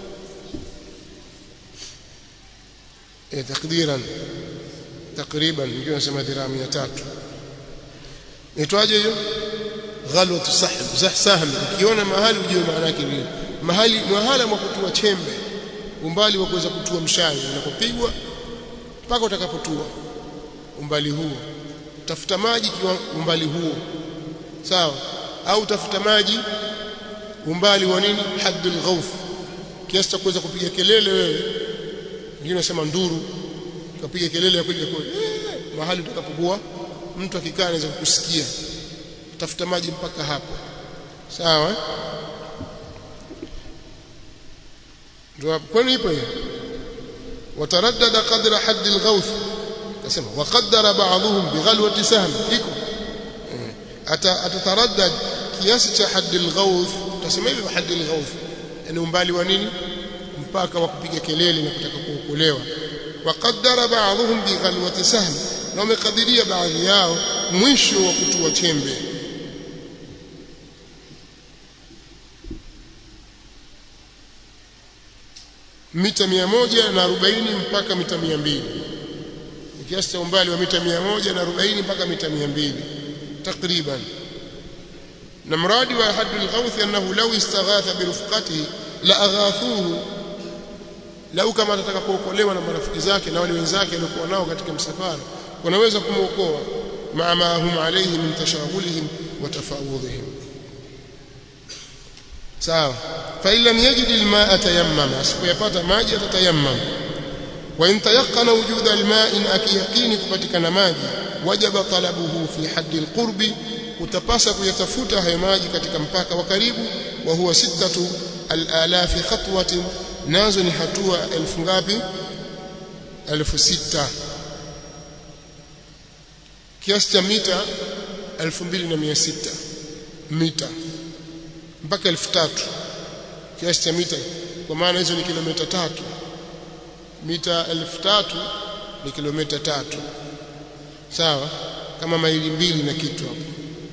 eh takdiran takriban ndio nasema dhiraa 300 itwaje hiyo ghalwatu sahm sahm ukiona mahali ujue maana yake nini mahali mahala mwa kutua chembe umbali wa kuweza kutua mshale unapopigwa mpaka utakapotua umbali huo tafuta maji kwa umbali huo sawa au tafuta maji umbali wa nini haddul ghawf kiasi cha kuweza kupiga kelele wewe wengine nasema nduru ukapiga kelele ya kweli kweli mahali utakapokuwa mtu akikaa anaweza kukusikia tafuta maji mpaka hapo sawa ndio kwani ipo hiyo wataraddada qadra hadd alghawth nasema waqaddara ba'dhum bighalwati sahm iko atataraddad kiasi cha hadd alghawth tasema hivyo hadd alghawth yani umbali wa nini mpaka wa kupiga kelele na kutaka kuokolewa waqaddara ba'dhum bighalwati sahm na wamekadiria baadhi yao mwisho wa kutua chembe mita mia moja na arobaini mpaka mita mia mbili kiasi cha umbali wa mita mia moja na arobaini mpaka mita mia mbili takriban na mradi wa haddu alghawth annahu law istaghatha birufqatihi la aghathuhu lau kama atataka kuokolewa na marafiki zake na wale wenzake waliokuwa nao katika msafara wanaweza kumwokoa maa ma hum alayhi min tashaghulihim wa tafawudhihim sawa fa illa yajid almaa tayammama asipopata maji atatayammam wa in tayaqqana wujud alma'in akiyaqini kupatikana maji wajaba talabuhu fi haddi alqurbi utapasa kuyatafuta hayo maji katika mpaka wa karibu wa huwa sittatu alalafi khatwatin nazo ni hatua elfu ngapi elfu sita kiasi cha mita 2600 mita mpaka 3000 kiasi cha mita kwa maana hizo ni kilomita tatu mita 3000 ni kilomita tatu sawa kama maili mbili na kitu hapo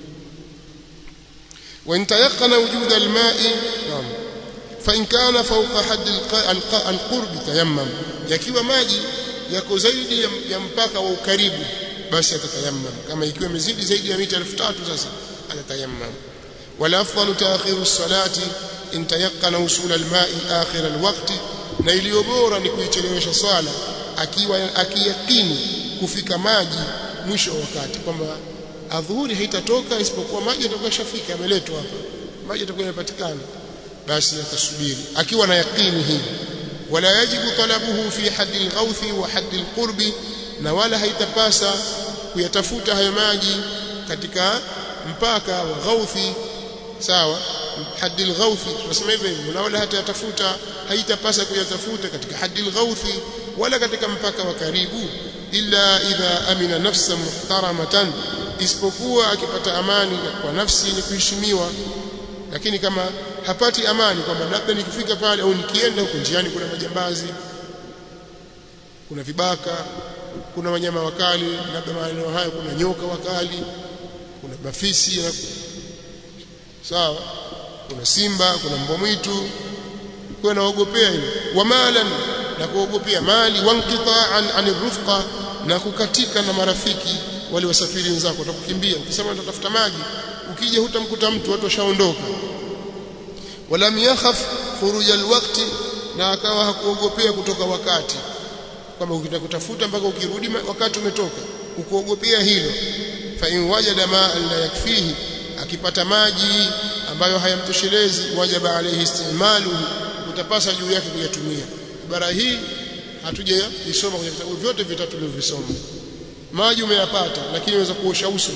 وإن تيقن وجود الماء نعم فإن كان فوق حد القرب تيمم yakiwa maji yako zaidi ya mpaka wa ukaribu basi atatayammam kama ikiwa imezidi zaidi ya mita 3000 sasa atatayammam wala afdalu ta'khiru as-salati in tayaqqana usul al-ma'i akhir al-waqti na iliyo bora ni kuichelewesha swala akiwa akiyakini kufika maji mwisho wa wakati kwamba adhuhuri haitatoka isipokuwa maji yatakuwa shafika yameletwa hapa maji yatakuwa yamepatikana basi atasubiri akiwa na yakini hii wala yajibu talabuhu fi haddi al-ghawthi wa haddi al-qurbi na wala haitapasa kuyatafuta hayo maji katika mpaka wa ghauthi sawa haddi al-ghauthi tunasema hivyo hivyo na wala hatayatafuta haitapasa kuyatafuta katika haddi al-ghauthi wala katika mpaka wa karibu illa idha amina nafsan muhtaramatan isipokuwa akipata amani kwa nafsi ni kuheshimiwa lakini kama hapati amani kwamba labda nikifika pale au nikienda huko njiani kuna majambazi kuna vibaka kuna wanyama wakali labda maeneo hayo kuna nyoka wakali kuna mafisi sawa kuna simba kuna mbwa mwitu kwa naogopea hilo wamalan na kuogopea mali wanqitaan anir rufqa na kukatika na marafiki wale wasafiri wenzako watakukimbia ukisema utatafuta maji ukija hutamkuta mtu watu washaondoka walam yakhaf khuruj alwaqti na akawa hakuogopea kutoka wakati kwamba ukitaka kutafuta mpaka ukirudi wakati umetoka ukuogopea hilo fa in wajada ma'an la yakfihi akipata maji ambayo hayamtoshelezi wajaba alayhi istimalu utapasa juu yake kuyatumia ibara hii hatuja isoma kwenye vitabu vyote vitatu tulivyovisoma maji umeyapata lakini unaweza kuosha uso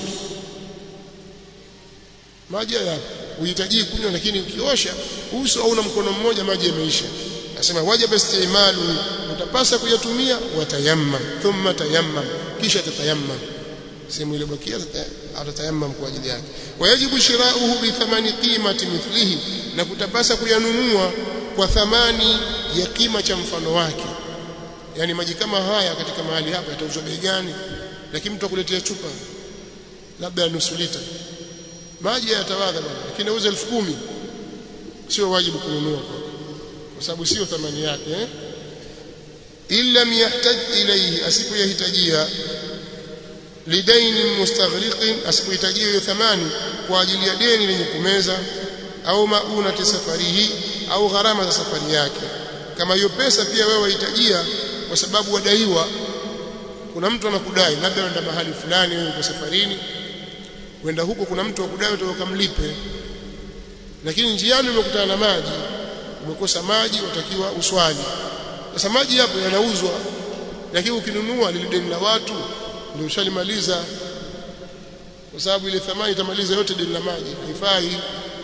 maji hayapo uhitaji kunywa lakini ukiosha uso au na mkono mmoja maji yameisha nasema wajaba istimalu utapasa kuyatumia watayammam thumma tayammam kisha tatayammam sehemu ile bakia atatayammam kwa ajili yake wayajibu shirauhu bi thamani qimati mithlihi na kutapasa kuyanunua kwa thamani ya kima cha mfano wake yani maji kama haya katika mahali hapa yatauzwa bei gani lakini mtu akuletea chupa labda nusu lita maji yatawadha bwana lakini auza 10000 sio wajibu kununua kwa sababu sio thamani yake eh? illa yahtaj ilayhi asipoyahitajia lidaini mustaghriqin asipohitajia hiyo thamani kwa ajili ya deni lenye kumeza au maunati safarihi au gharama za safari yake kama hiyo pesa pia wewe wahitajia kwa sababu wadaiwa kuna mtu anakudai labda unaenda mahali fulani wewe uko safarini wenda huko kuna mtu akudai ukamlipe lakini njiani umekutana na maji umekosa maji watakiwa uswali sasa maji hapo yanauzwa lakini ukinunua lile deni la watu ndio ushalimaliza kwa sababu ile thamani itamaliza yote deni la maji haifai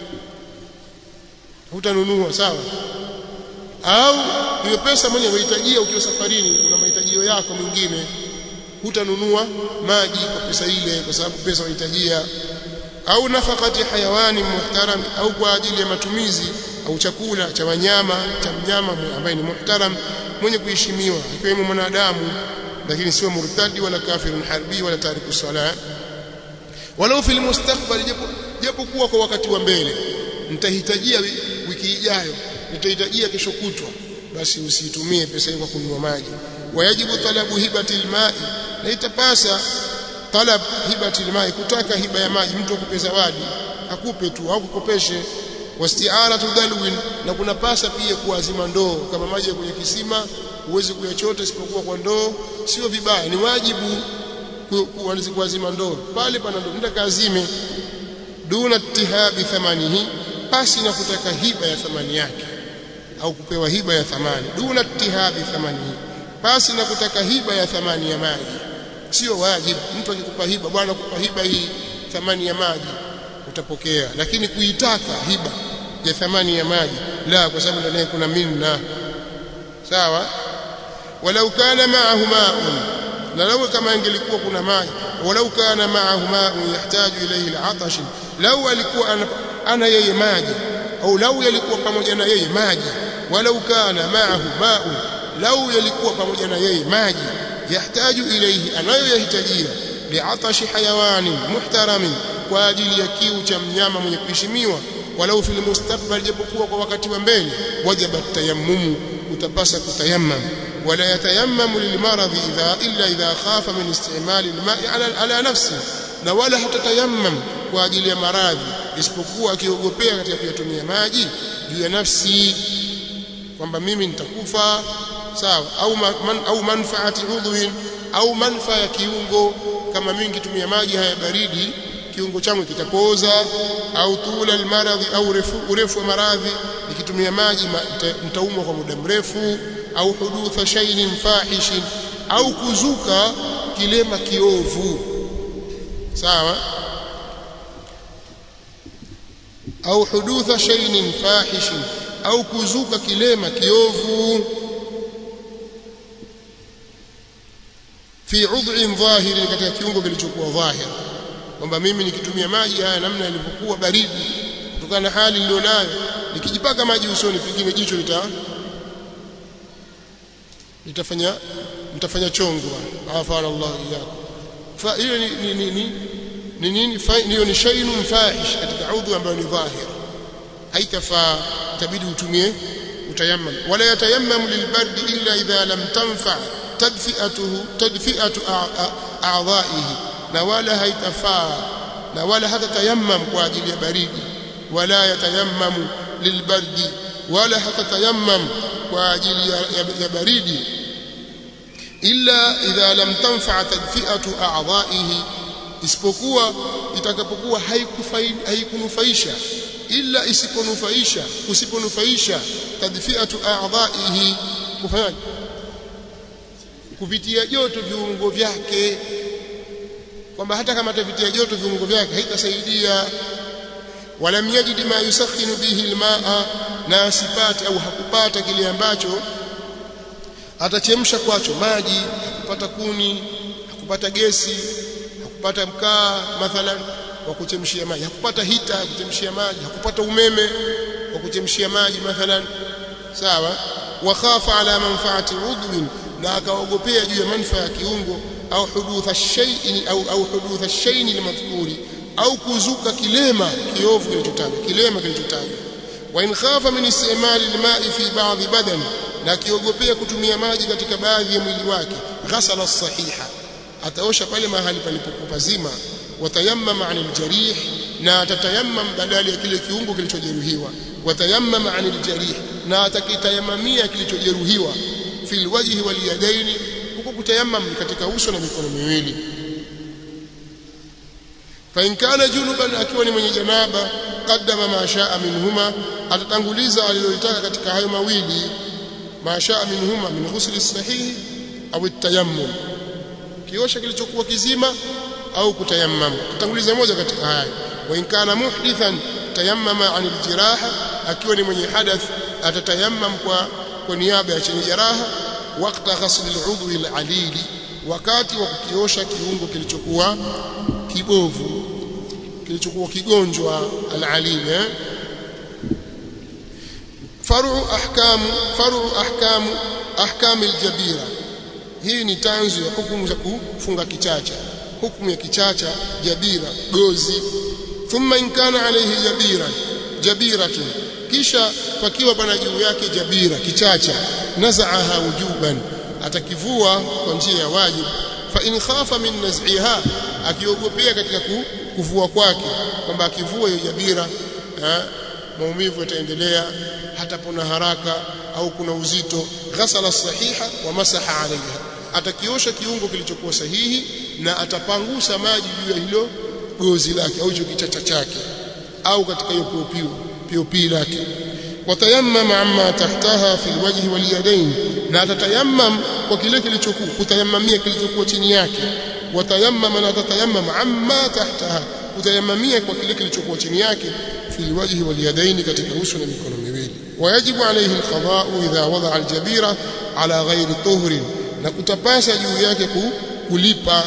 hutanunua sawa au hiyo pesa mwenye unahitajia ukiwa safarini una mahitajio yako mengine hutanunua maji kwa pesa ile kwa sababu pesa unahitajia au nafakati hayawani muhtaram au kwa ajili ya matumizi au chakula cha wanyama cha mnyama ambaye ni muhtaram mwenye kuheshimiwa ikiwemo mwanadamu lakini sio murtadi wala kafirun harbi wala tariku sala walau fil mustakbal japo japo kuwa kwa wakati wa mbele nitahitajia wiki ijayo nitahitajia kesho kutwa basi usitumie pesa hiyo kwa kununua maji wayajibu talabu hibati alma'i na itapasa talab hibati alma'i kutaka hiba ya maji mtu akupe zawadi akupe tu au kukopeshe wasti'aratu dalwin na kuna pasa pia kuazima ndoo kama maji kwenye kisima huwezi kuyachota isipokuwa kwa ndoo sio vibaya ni wajibu kuazima ndoo pale pana ndoo nenda kaazime duna tihabi thamanihi pasi na kutaka hiba ya thamani yake au kupewa hiba ya thamani duna tihabi thamani pasi na kutaka hiba ya thamani ya maji sio wajibu mtu akikupa hiba bwana kupa hiba hii thamani ya maji utapokea lakini kuitaka hiba ya thamani ya maji la kwa sababu ndani kuna minna sawa walau kana ma'ahu ma'un na lau kama ingelikuwa kuna maji walau kana ma'ahu ma'un yahtaju ilayhi al'atash lau alikuwa ana, ana yeye maji au lau yalikuwa pamoja na yeye maji walau kana ma'ahu ma'un lau yalikuwa pamoja na yeye maji yahtaju ilayhi anayoyahitajia li'atashi hayawanin muhtaramin kwa ajili ya kiu cha mnyama mwenye kuheshimiwa walau fil mustakbal japokuwa kwa wakati wa mbele wajaba tayammumu utapasa kutayammam wala yatayammamu lilmaradhi idha illa idha khafa min istimali alma'i ala, ala nafsi na wala hatatayammam kwa ajili ya maradhi isipokuwa akiogopea katika kuyatumia maji juu ya nafsi kwamba mimi nitakufa sawa au man, au manfaati udhwin au manfaa ya kiungo kama mimi nikitumia maji haya baridi kiungo changu kitapoza au tula almaradhi au urefu, urefu wa maradhi nikitumia maji nitaumwa kwa muda mrefu au hudutha shay'in fahishin au kuzuka kilema kiovu sawa au hudutha shay'in fahishin au kuzuka kilema kiovu fi udh'in dhahiri katika kiungo kilichokuwa dhahir kwamba mimi nikitumia maji haya namna yalivyokuwa baridi kutokana na hali nilionayo nikijipaka maji usoni pengine jicho lita litafanya mtafanya chongo afana Allah iyako fa hiyo ni ni ni ni nini hiyo ni shay'un fahish katika udhu ambayo ni dhahir haitafaa tabidi utumie utayammam wala yatayammam lilbardi illa idha lam tanfa tadfi'atuhu tadfi'atu a'dha'ihi na wala haitafaa na wala hata tayammam kwa ajili ya baridi wala yatayammamu lilbardi wala hata tayammam kwa ajili ya, ya, ya baridi illa idha lam tanfa tadfi'atu a'dha'ihi isipokuwa itakapokuwa haikunufaisha illa isiponufaisha usiponufaisha tadfi'atu a'dha'ihi kufanyaje kuvitia joto viungo vyake kwamba hata kama atavitia joto viungo vyake haitasaidia walam yajid ma yusakhinu bihi almaa na asipate au hakupata kile ambacho atachemsha kwacho maji hakupata kuni hakupata gesi hakupata mkaa mathalan wa kuchemshia maji hakupata hita ya kuchemshia maji hakupata umeme wa kuchemshia maji mathalan sawa wa khafa ala manfaati udwin na akaogopea juu ya manufaa ya kiungo au hudutha shay'in au au hudutha shay'in limadhkuri au kuzuka kilema kiovu kilichotajwa kilema kilichotajwa wa in khafa min istimali alma'i fi ba'dhi badani na kiogopea kutumia maji katika baadhi ya mwili wake ghasala sahiha ataosha pale mahali palipopazima watayammama 'anil jarih na atatayammam badala ya kile kiungo kilichojeruhiwa watayammama 'anil jarih na atakitayamamia kilichojeruhiwa fil wajhi wal yadaini huko kutayammam katika uso na mikono miwili fa in kana junuban akiwa ni mwenye janaba qaddama ma shaa minhuma atatanguliza alilolitaka katika hayo mawili ma shaa minhuma min ghusli sahihi au at-tayammum kiosha kilichokuwa kizima au kutayammam tatanguliza moja katika haya wa in kana muhdithan tayammama anil jiraha akiwa ni mwenye hadath atatayammam kwa kwa niaba ya chenye jeraha wakati ghasli al-udwi al-alili wakati wa kukiosha kiungo kilichokuwa kibovu kilichokuwa kigonjwa al-alili eh? faru ahkamu faru ahkamu ahkam al-jabira hii ni tanzu ya hukumu za kufunga kichacha hukumu ya kichacha jabira gozi thumma in kana alayhi jabira jabiratun kisha pakiwa pana juu yake jabira kichacha nazaaha wujuban atakivua kwa njia ya wajibu fa in khafa min naz'iha akiogopea katika kuvua kwake kwamba akivua hiyo jabira maumivu yataendelea hatapona haraka au kuna uzito ghasala sahiha wa masaha alaiha atakiosha kiungo kilichokuwa sahihi na atapangusa maji juu ya hilo gozi lake au hicho kichacha chake au katika hiyo piopio POP lake watayammam amma tahtaha fi alwajhi walyadain na atatayammam kwa kile kilichokuwa kutayammamia kilichokuwa chini yake watayammam na atatayammam amma tahtaha kutayammamia kwa kile kilichokuwa chini yake fi alwajhi walyadain katika uso na mikono miwili wayajibu alayhi alqada'u idha wada'a aljabira ala ghairi tuhrin na kutapasa juu yake kulipa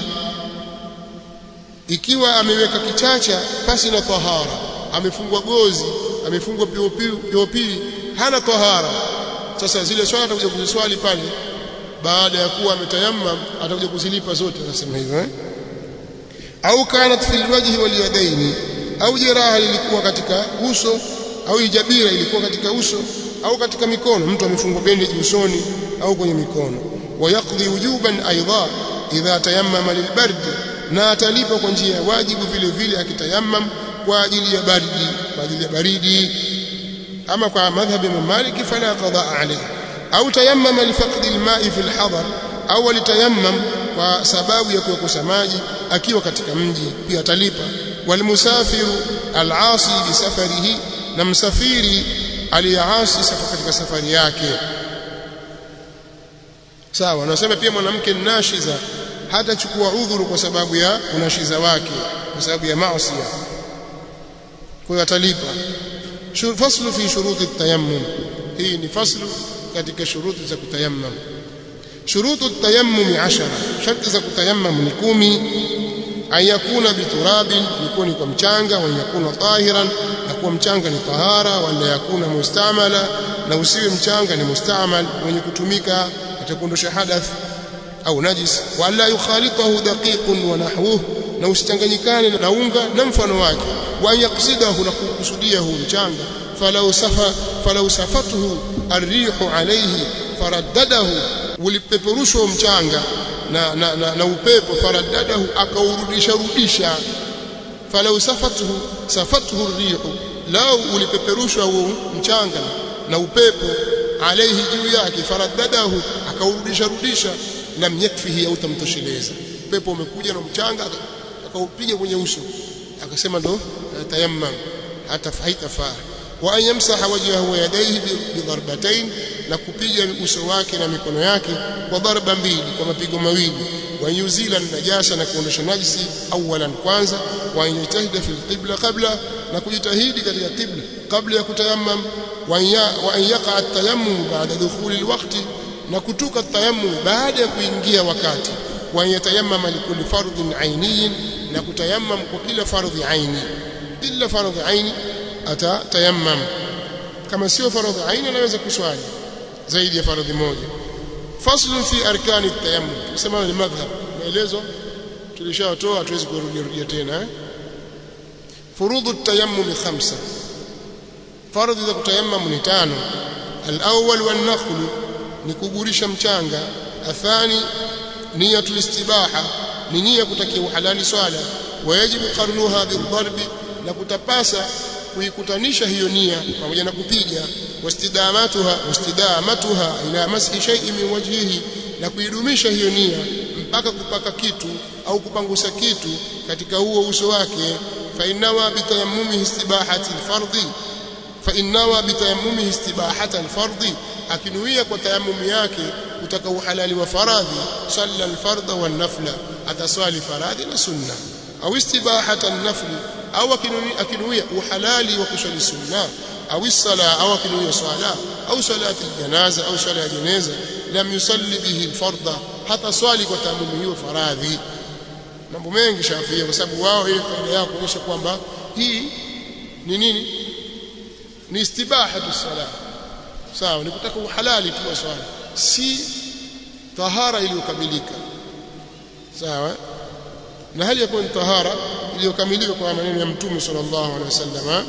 ikiwa ameweka kichacha pasi na tahara amefungwa gozi amefungwa POP hana tahara sasa zile swala atakuja kuziswali pale baada ya kuwa ametayammam atakuja kuzilipa zote anasema hivyo eh au kanat fil wajhi wal yadaini au jeraha lilikuwa katika uso au ijabira ilikuwa katika uso au katika mikono mtu amefungwa bandage usoni au kwenye mikono wayaqdi wujuban aidha idha tayammama lilbard na atalipa kwa njia ya wajibu vile vile akitayammam kwa ajili ya baridi kwa ajili ya baridi ama kwa madhhabi ya Malik fala qadaa alayhi au tayammama lifaqdi alma'i fi alhadar au alitayammam kwa sababu ya kukosa maji akiwa katika mji pia atalipa walmusafiru alasi bi safarihi na msafiri aliyeasi safa katika safari yake sawa nasema pia mwanamke nashiza hatachukua udhuru kwa sababu ya unashiza wake kwa sababu ya maasi kwa hiyo atalipa faslu fi shuruti tayammum hii ni faslu katika shuruti za kutayammum shurutu tayammum 10 sharti za kutayammum ni kumi an yakuna biturabin ni kwa mchanga wa yakuna tahiran na kuwa mchanga ni tahara wala yakuna mustamala na usiwe mchanga ni mustamal wenye kutumika katika kuondosha hadath au najis wala yukhalitahu daqiqun wa nahwuhu na usichanganyikane na unga na mfano wake wa yaksidahu na kukusudia huu mchanga falau safa falau safatuhu arrihu alayhi faraddadahu ulipeperushwa mchanga na, na, na, na upepo faraddadahu akaurudisha rudisha falau safatuhu safatuhu arrihu lau ulipeperushwa huo mchanga na upepo alayhi juu yake faraddadahu akaurudisha rudisha lam yakfihi au tamtosheleza upepo umekuja na mchanga akaupiga kwenye uso akasema ndo tayammam hata haitafaa wa an yamsaha wajhahu wa yadayhi bidarbatayn na kupiga uso wake na mikono yake kwa darba mbili kwa mapigo mawili wa yuzila najasa na kuondosha najisi awalan kwanza wa yajtahida fil qibla qabla na kujitahidi katika qibla kabla ya kutayammam wa an yaqa at-tayammum ba'da dukhuli al-waqti na kutuka tayammum baada ya kuingia wakati wa yatayammama likulli fardhin ainiyin na kutayammam kwa kila fardhi aini illa fardhi aini atatayammam kama sio fardhi aini anaweza kuswali zaidi ya fardhi moja faslu fi arkani tayammum tusema ni madhhab maelezo tulishatoa hatuwezi kurudia tena eh furudhu at-tayammum khamsa fardhi za kutayammam ni tano al-awwal wan-naql ni kugurisha mchanga athani niyatul istibaha ni nia kutakia uhalali swala wajibu qarnuha bidharbi na kutapasa kuikutanisha hiyo nia pamoja na kupiga wastidamatuha wastidamatuha ila mashi shay'in min wajhihi na kuidumisha hiyo nia mpaka kupaka kitu au kupangusa kitu katika huo uso wake fa innawa bitayammumihi istibahati alfardhi fa innawa bitayammumihi istibahata alfardhi akinuia kwa tayammum yake kutaka uhalali wa faradhi salla alfardha wan nafla ataswali faradhi na sunna au istibahata an-nafli au akinuia uhalali wa kuswali sunna au sala au akinuia swala au salati aljanaza au swala ya jeneza lam yusalli bihi alfardha hata swali kwa tayammum hiyo faradhi mambo mengi shafia kwa sababu wao ile kaida yao kuonyesha kwamba hii ni nini ni istibahatu salah sawa ni kutaka uhalali tu wa swala si tahara iliyokamilika sawa na hali ya kuwa ni tahara iliyokamilika kwa maneno ya mtume sallallahu alaihi wasallam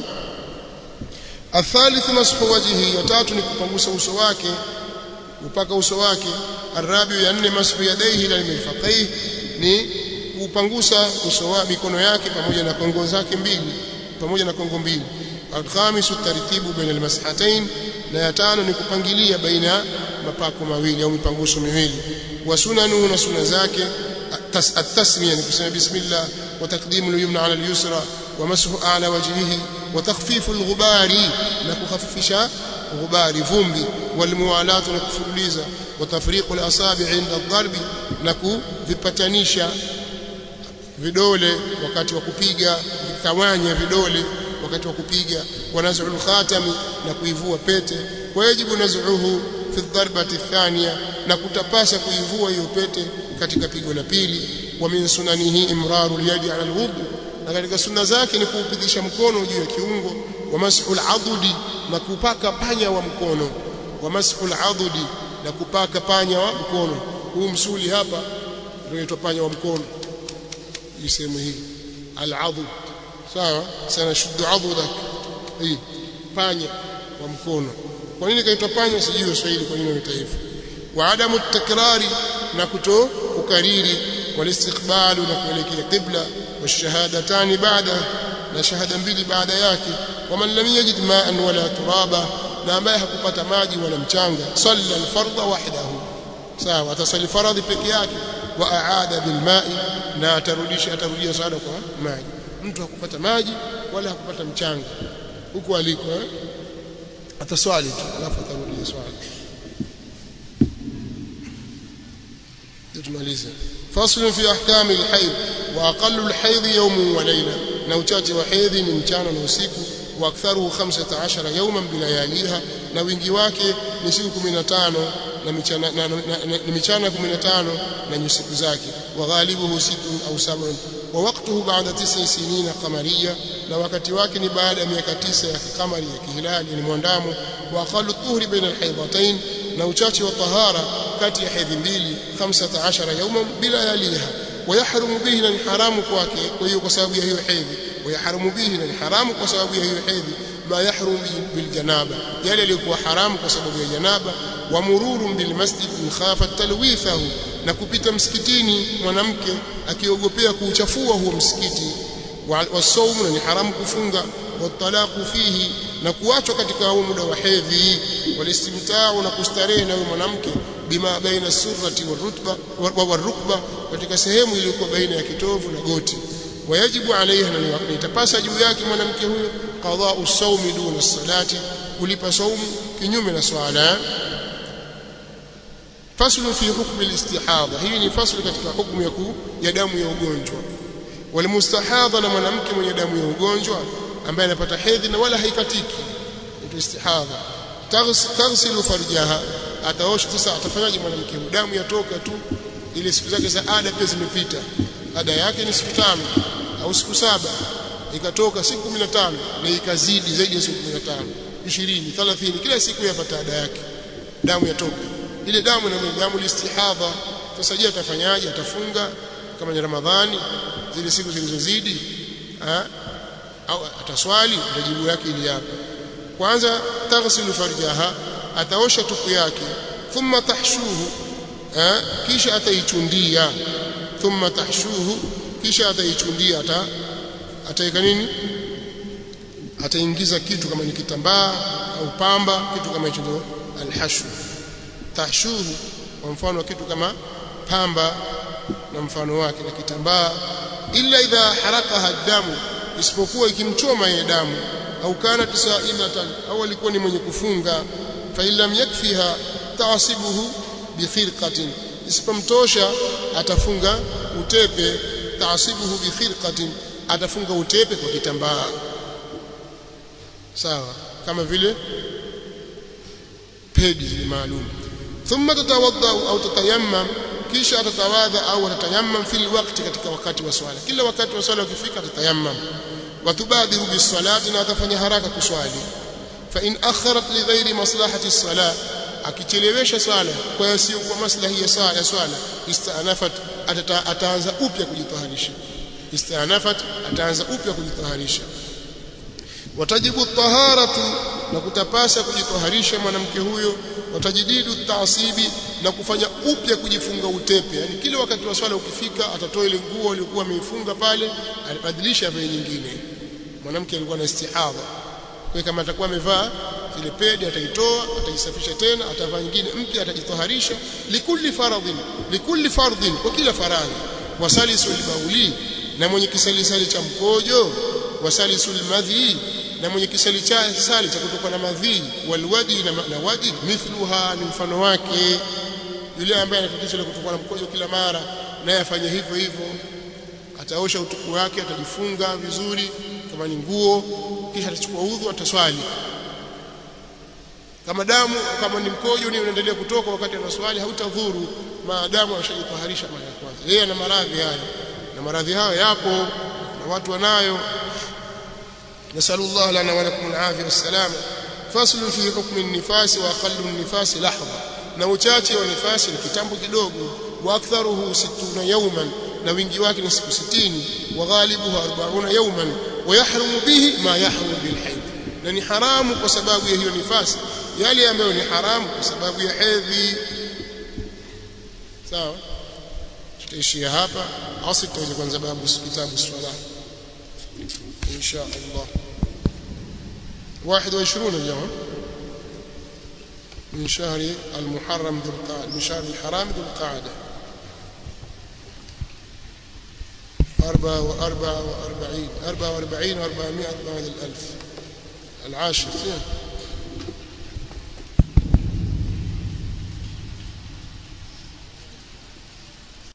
الثالث مسح وجهه وتاتو نكpangusa uso wake upaka uso wake arabi ya nne mashu yadaihi ila mirfaqai ni kupangusa uso wa mikono yake pamoja na kongo zake mbili pamoja na kongo mbili alkhamisu tartibu baina almashatain na ya tano ni kupangilia baina mapako mawili au mipanguso miwili wa sunanu na sunna zake التسميه ni kusema bismillah wa taqdimu al-yumna ala al-yusra wa mashu ala wajhihi wa takhfifu alghubari na kukhafifisha ghubari vumbi walmuwalatu na kufuruliza wa tafriqu alasabi inda dharbi na kuvipatanisha vidole wakati wa kupiga vikawanya vidole wakati wa kupiga wa naz'ul khatami na kuivua pete wajibu naz'uhu fi dharbati thania na kutapasa kuivua hiyo pete katika pigo la pili wa min sunanihi imraru yadi ala alwudu na katika sunna zake ni kuupitisha mkono juu ya kiungo wa mas'ul adudi na kupaka panya wa mkono wa mas'ul adudi na kupaka panya wa mkono huu msuli hapa ndio inaitwa panya wa mkono hii sehemu hii al-adud sawa sana shuddu adudak hii panya wa mkono kwa nini kaitwa panya sijui Kiswahili kwa nini wanaita hivyo wa adamu takrari na kuto kukariri walistiqbalu na kuelekea qibla washahadatani baada na shahada mbili baada yake waman lam yajid ma'an wala turaba na ambaye hakupata maji wala mchanga salla alfardha wahdahu sawa atasali faradhi peke yake wa aada bilma'i na atarudisha atarudia sala kwa maji mtu hakupata maji wala hakupata mchanga huko aliko eh? ataswali tu alafu atarudia swali tumalize fasl fi ahkam alhayd wa aqallu alhayd yawm wa layla na uchache wa hedhi ni mchana na usiku wa aktharuhu 15 yawman bilayaliha na wingi wake ni siku 15 na michana na, na, na, na michana 15 na nyusiku zake wa ghalibuhu sittun au sab'un wa waqtuhu ba'da tis'i sinina qamariyya na wakati wake ni baada ya miaka tisa ya kamari ya kihilali ni mwandamo wa aqallu tuhri baina alhaydatayn na uchache wa tahara kati ya hedhi mbili 15 yawman bila yaliha ويحرم به na ni haramu kwake kwa hiyo kwa sababu ya hiyo hedhi ويحرم به na ni haramu kwa sababu ya hiyo hedhi ma yahrum bil janaba yale yalikuwa haramu kwa sababu ya janaba wa mururun bil masjid in khafa talwithahu na kupita msikitini mwanamke akiogopea kuuchafua huo msikiti wasaumu na ni haramu kufunga watalaqu fihi na kuachwa katika huo muda wa hedhi walistimtau na kustarehe na huyo mwanamke bima baina surrati warutba warukba katika sehemu iliyokuwa baina ya kitovu na goti wayajibu alaiha na itapasa juu yake mwanamke huyo qada'u sawmi duna salati kulipa saumu kinyume na swala faslu fi hukm al-istihadha hii ni faslu katika hukumu ya ya damu ya ugonjwa walmustahadha na mwanamke mwenye damu ya ugonjwa ambaye anapata hedhi na wala haikatiki ndio istihadha taghsilu farjaha ataosha sasa atafanyaje mwanamke damu yatoka tu ile siku zake za ada pia zimepita ada yake ni siku tano au siku saba ikatoka siku 15 na ikazidi zaidi ya siku 15 20 30 kila siku yapata ada yake damu yatoka ile damu na damu listihadha sasa je atafanyaje atafunga kama ni ramadhani zile siku zilizozidi au ataswali ndio yake ili hapa kwanza taghsilu farjaha ataosha tupu yake thumma tahshuhu kisha ataichundia thumma tahshuhu kisha ataichundia ata ataika nini ataingiza kitu kama ni kitambaa au pamba kitu kama hicho ndio alhashu tahshuhu kwa mfano kitu kama pamba na mfano wake na kitambaa illa idha harakaha damu isipokuwa ikimchoma ile damu au kana tisaimatan au alikuwa ni mwenye kufunga fa illam yakfiha taasibuhu bikhirqatin isipomtosha atafunga utepe taasibuhu bikhirqatin atafunga utepe kwa kitambaa sawa kama vile pedi ni maalum thumma tatawadda au tatayammam kisha atatawadha au atatayammam fil waqti katika wakati wa swala kila wakati wa swala ukifika atatayammam watubadiru bisalati na atafanya haraka kuswali fa in akharat li ghairi maslahati as-salah akichelewesha swala kwa yasiyo kwa maslahi ya swala ya swala istanafat ataanza upya kujitaharisha istanafat ataanza upya kujitaharisha watajibu taharatu na kutapasa kujitaharisha mwanamke huyo watajididu taasibi na kufanya upya kujifunga utepe yani kile wakati wa swala ukifika atatoa ile nguo aliyokuwa ameifunga pale alibadilisha vile nyingine mwanamke alikuwa na istihadha kwa kama atakuwa amevaa ile pedi ataitoa ataisafisha tena atavaa nyingine mpya atajitoharisha likulli faradhin likulli fardhin kwa kila faradhi wasalisu libauli na mwenye kisalisali cha mkojo wasalisul madhi na mwenye kisali cha sali cha kutoka na madhi walwadi na, na wadi mithluha ni mfano wake yule ambaye anatatizo la kutoka na mkojo kila mara naye afanye hivyo hivyo ataosha utuku wake atajifunga vizuri kama ni nguo kisha atachukua udhu ataswali kama damu kama ni mkojo ni unaendelea kutoka wakati anaswali hautadhuru maadamu ashajitaharisha mara ya kwanza yeye ana maradhi haya na maradhi hayo yapo na watu wanayo nasallallahu lana wa lakum alafia wassalama faslu fi hukmi an-nifas wa aqallu an-nifas lahdha na uchache wa nifasi ni kitambo kidogo wa aktharuhu 60 yawman na wingi wake ni siku 60 wa ghalibuhu 40 yawman wa yahrumu bihi ma yahrumu bil hayd na ni haramu kwa sababu ya hiyo nifasi yale ambayo ni haramu kwa sababu ya hedhi sawa tutaishia hapa au tutaje kwanza babu kitabu swala insha Allah 21 اليوم من شهر المحرم ذو القعدة من شهر الحرام ذو القعدة أربعة وأربعة وأربعين أربعة وأربعين وأربعمائة بعد الألف العاشر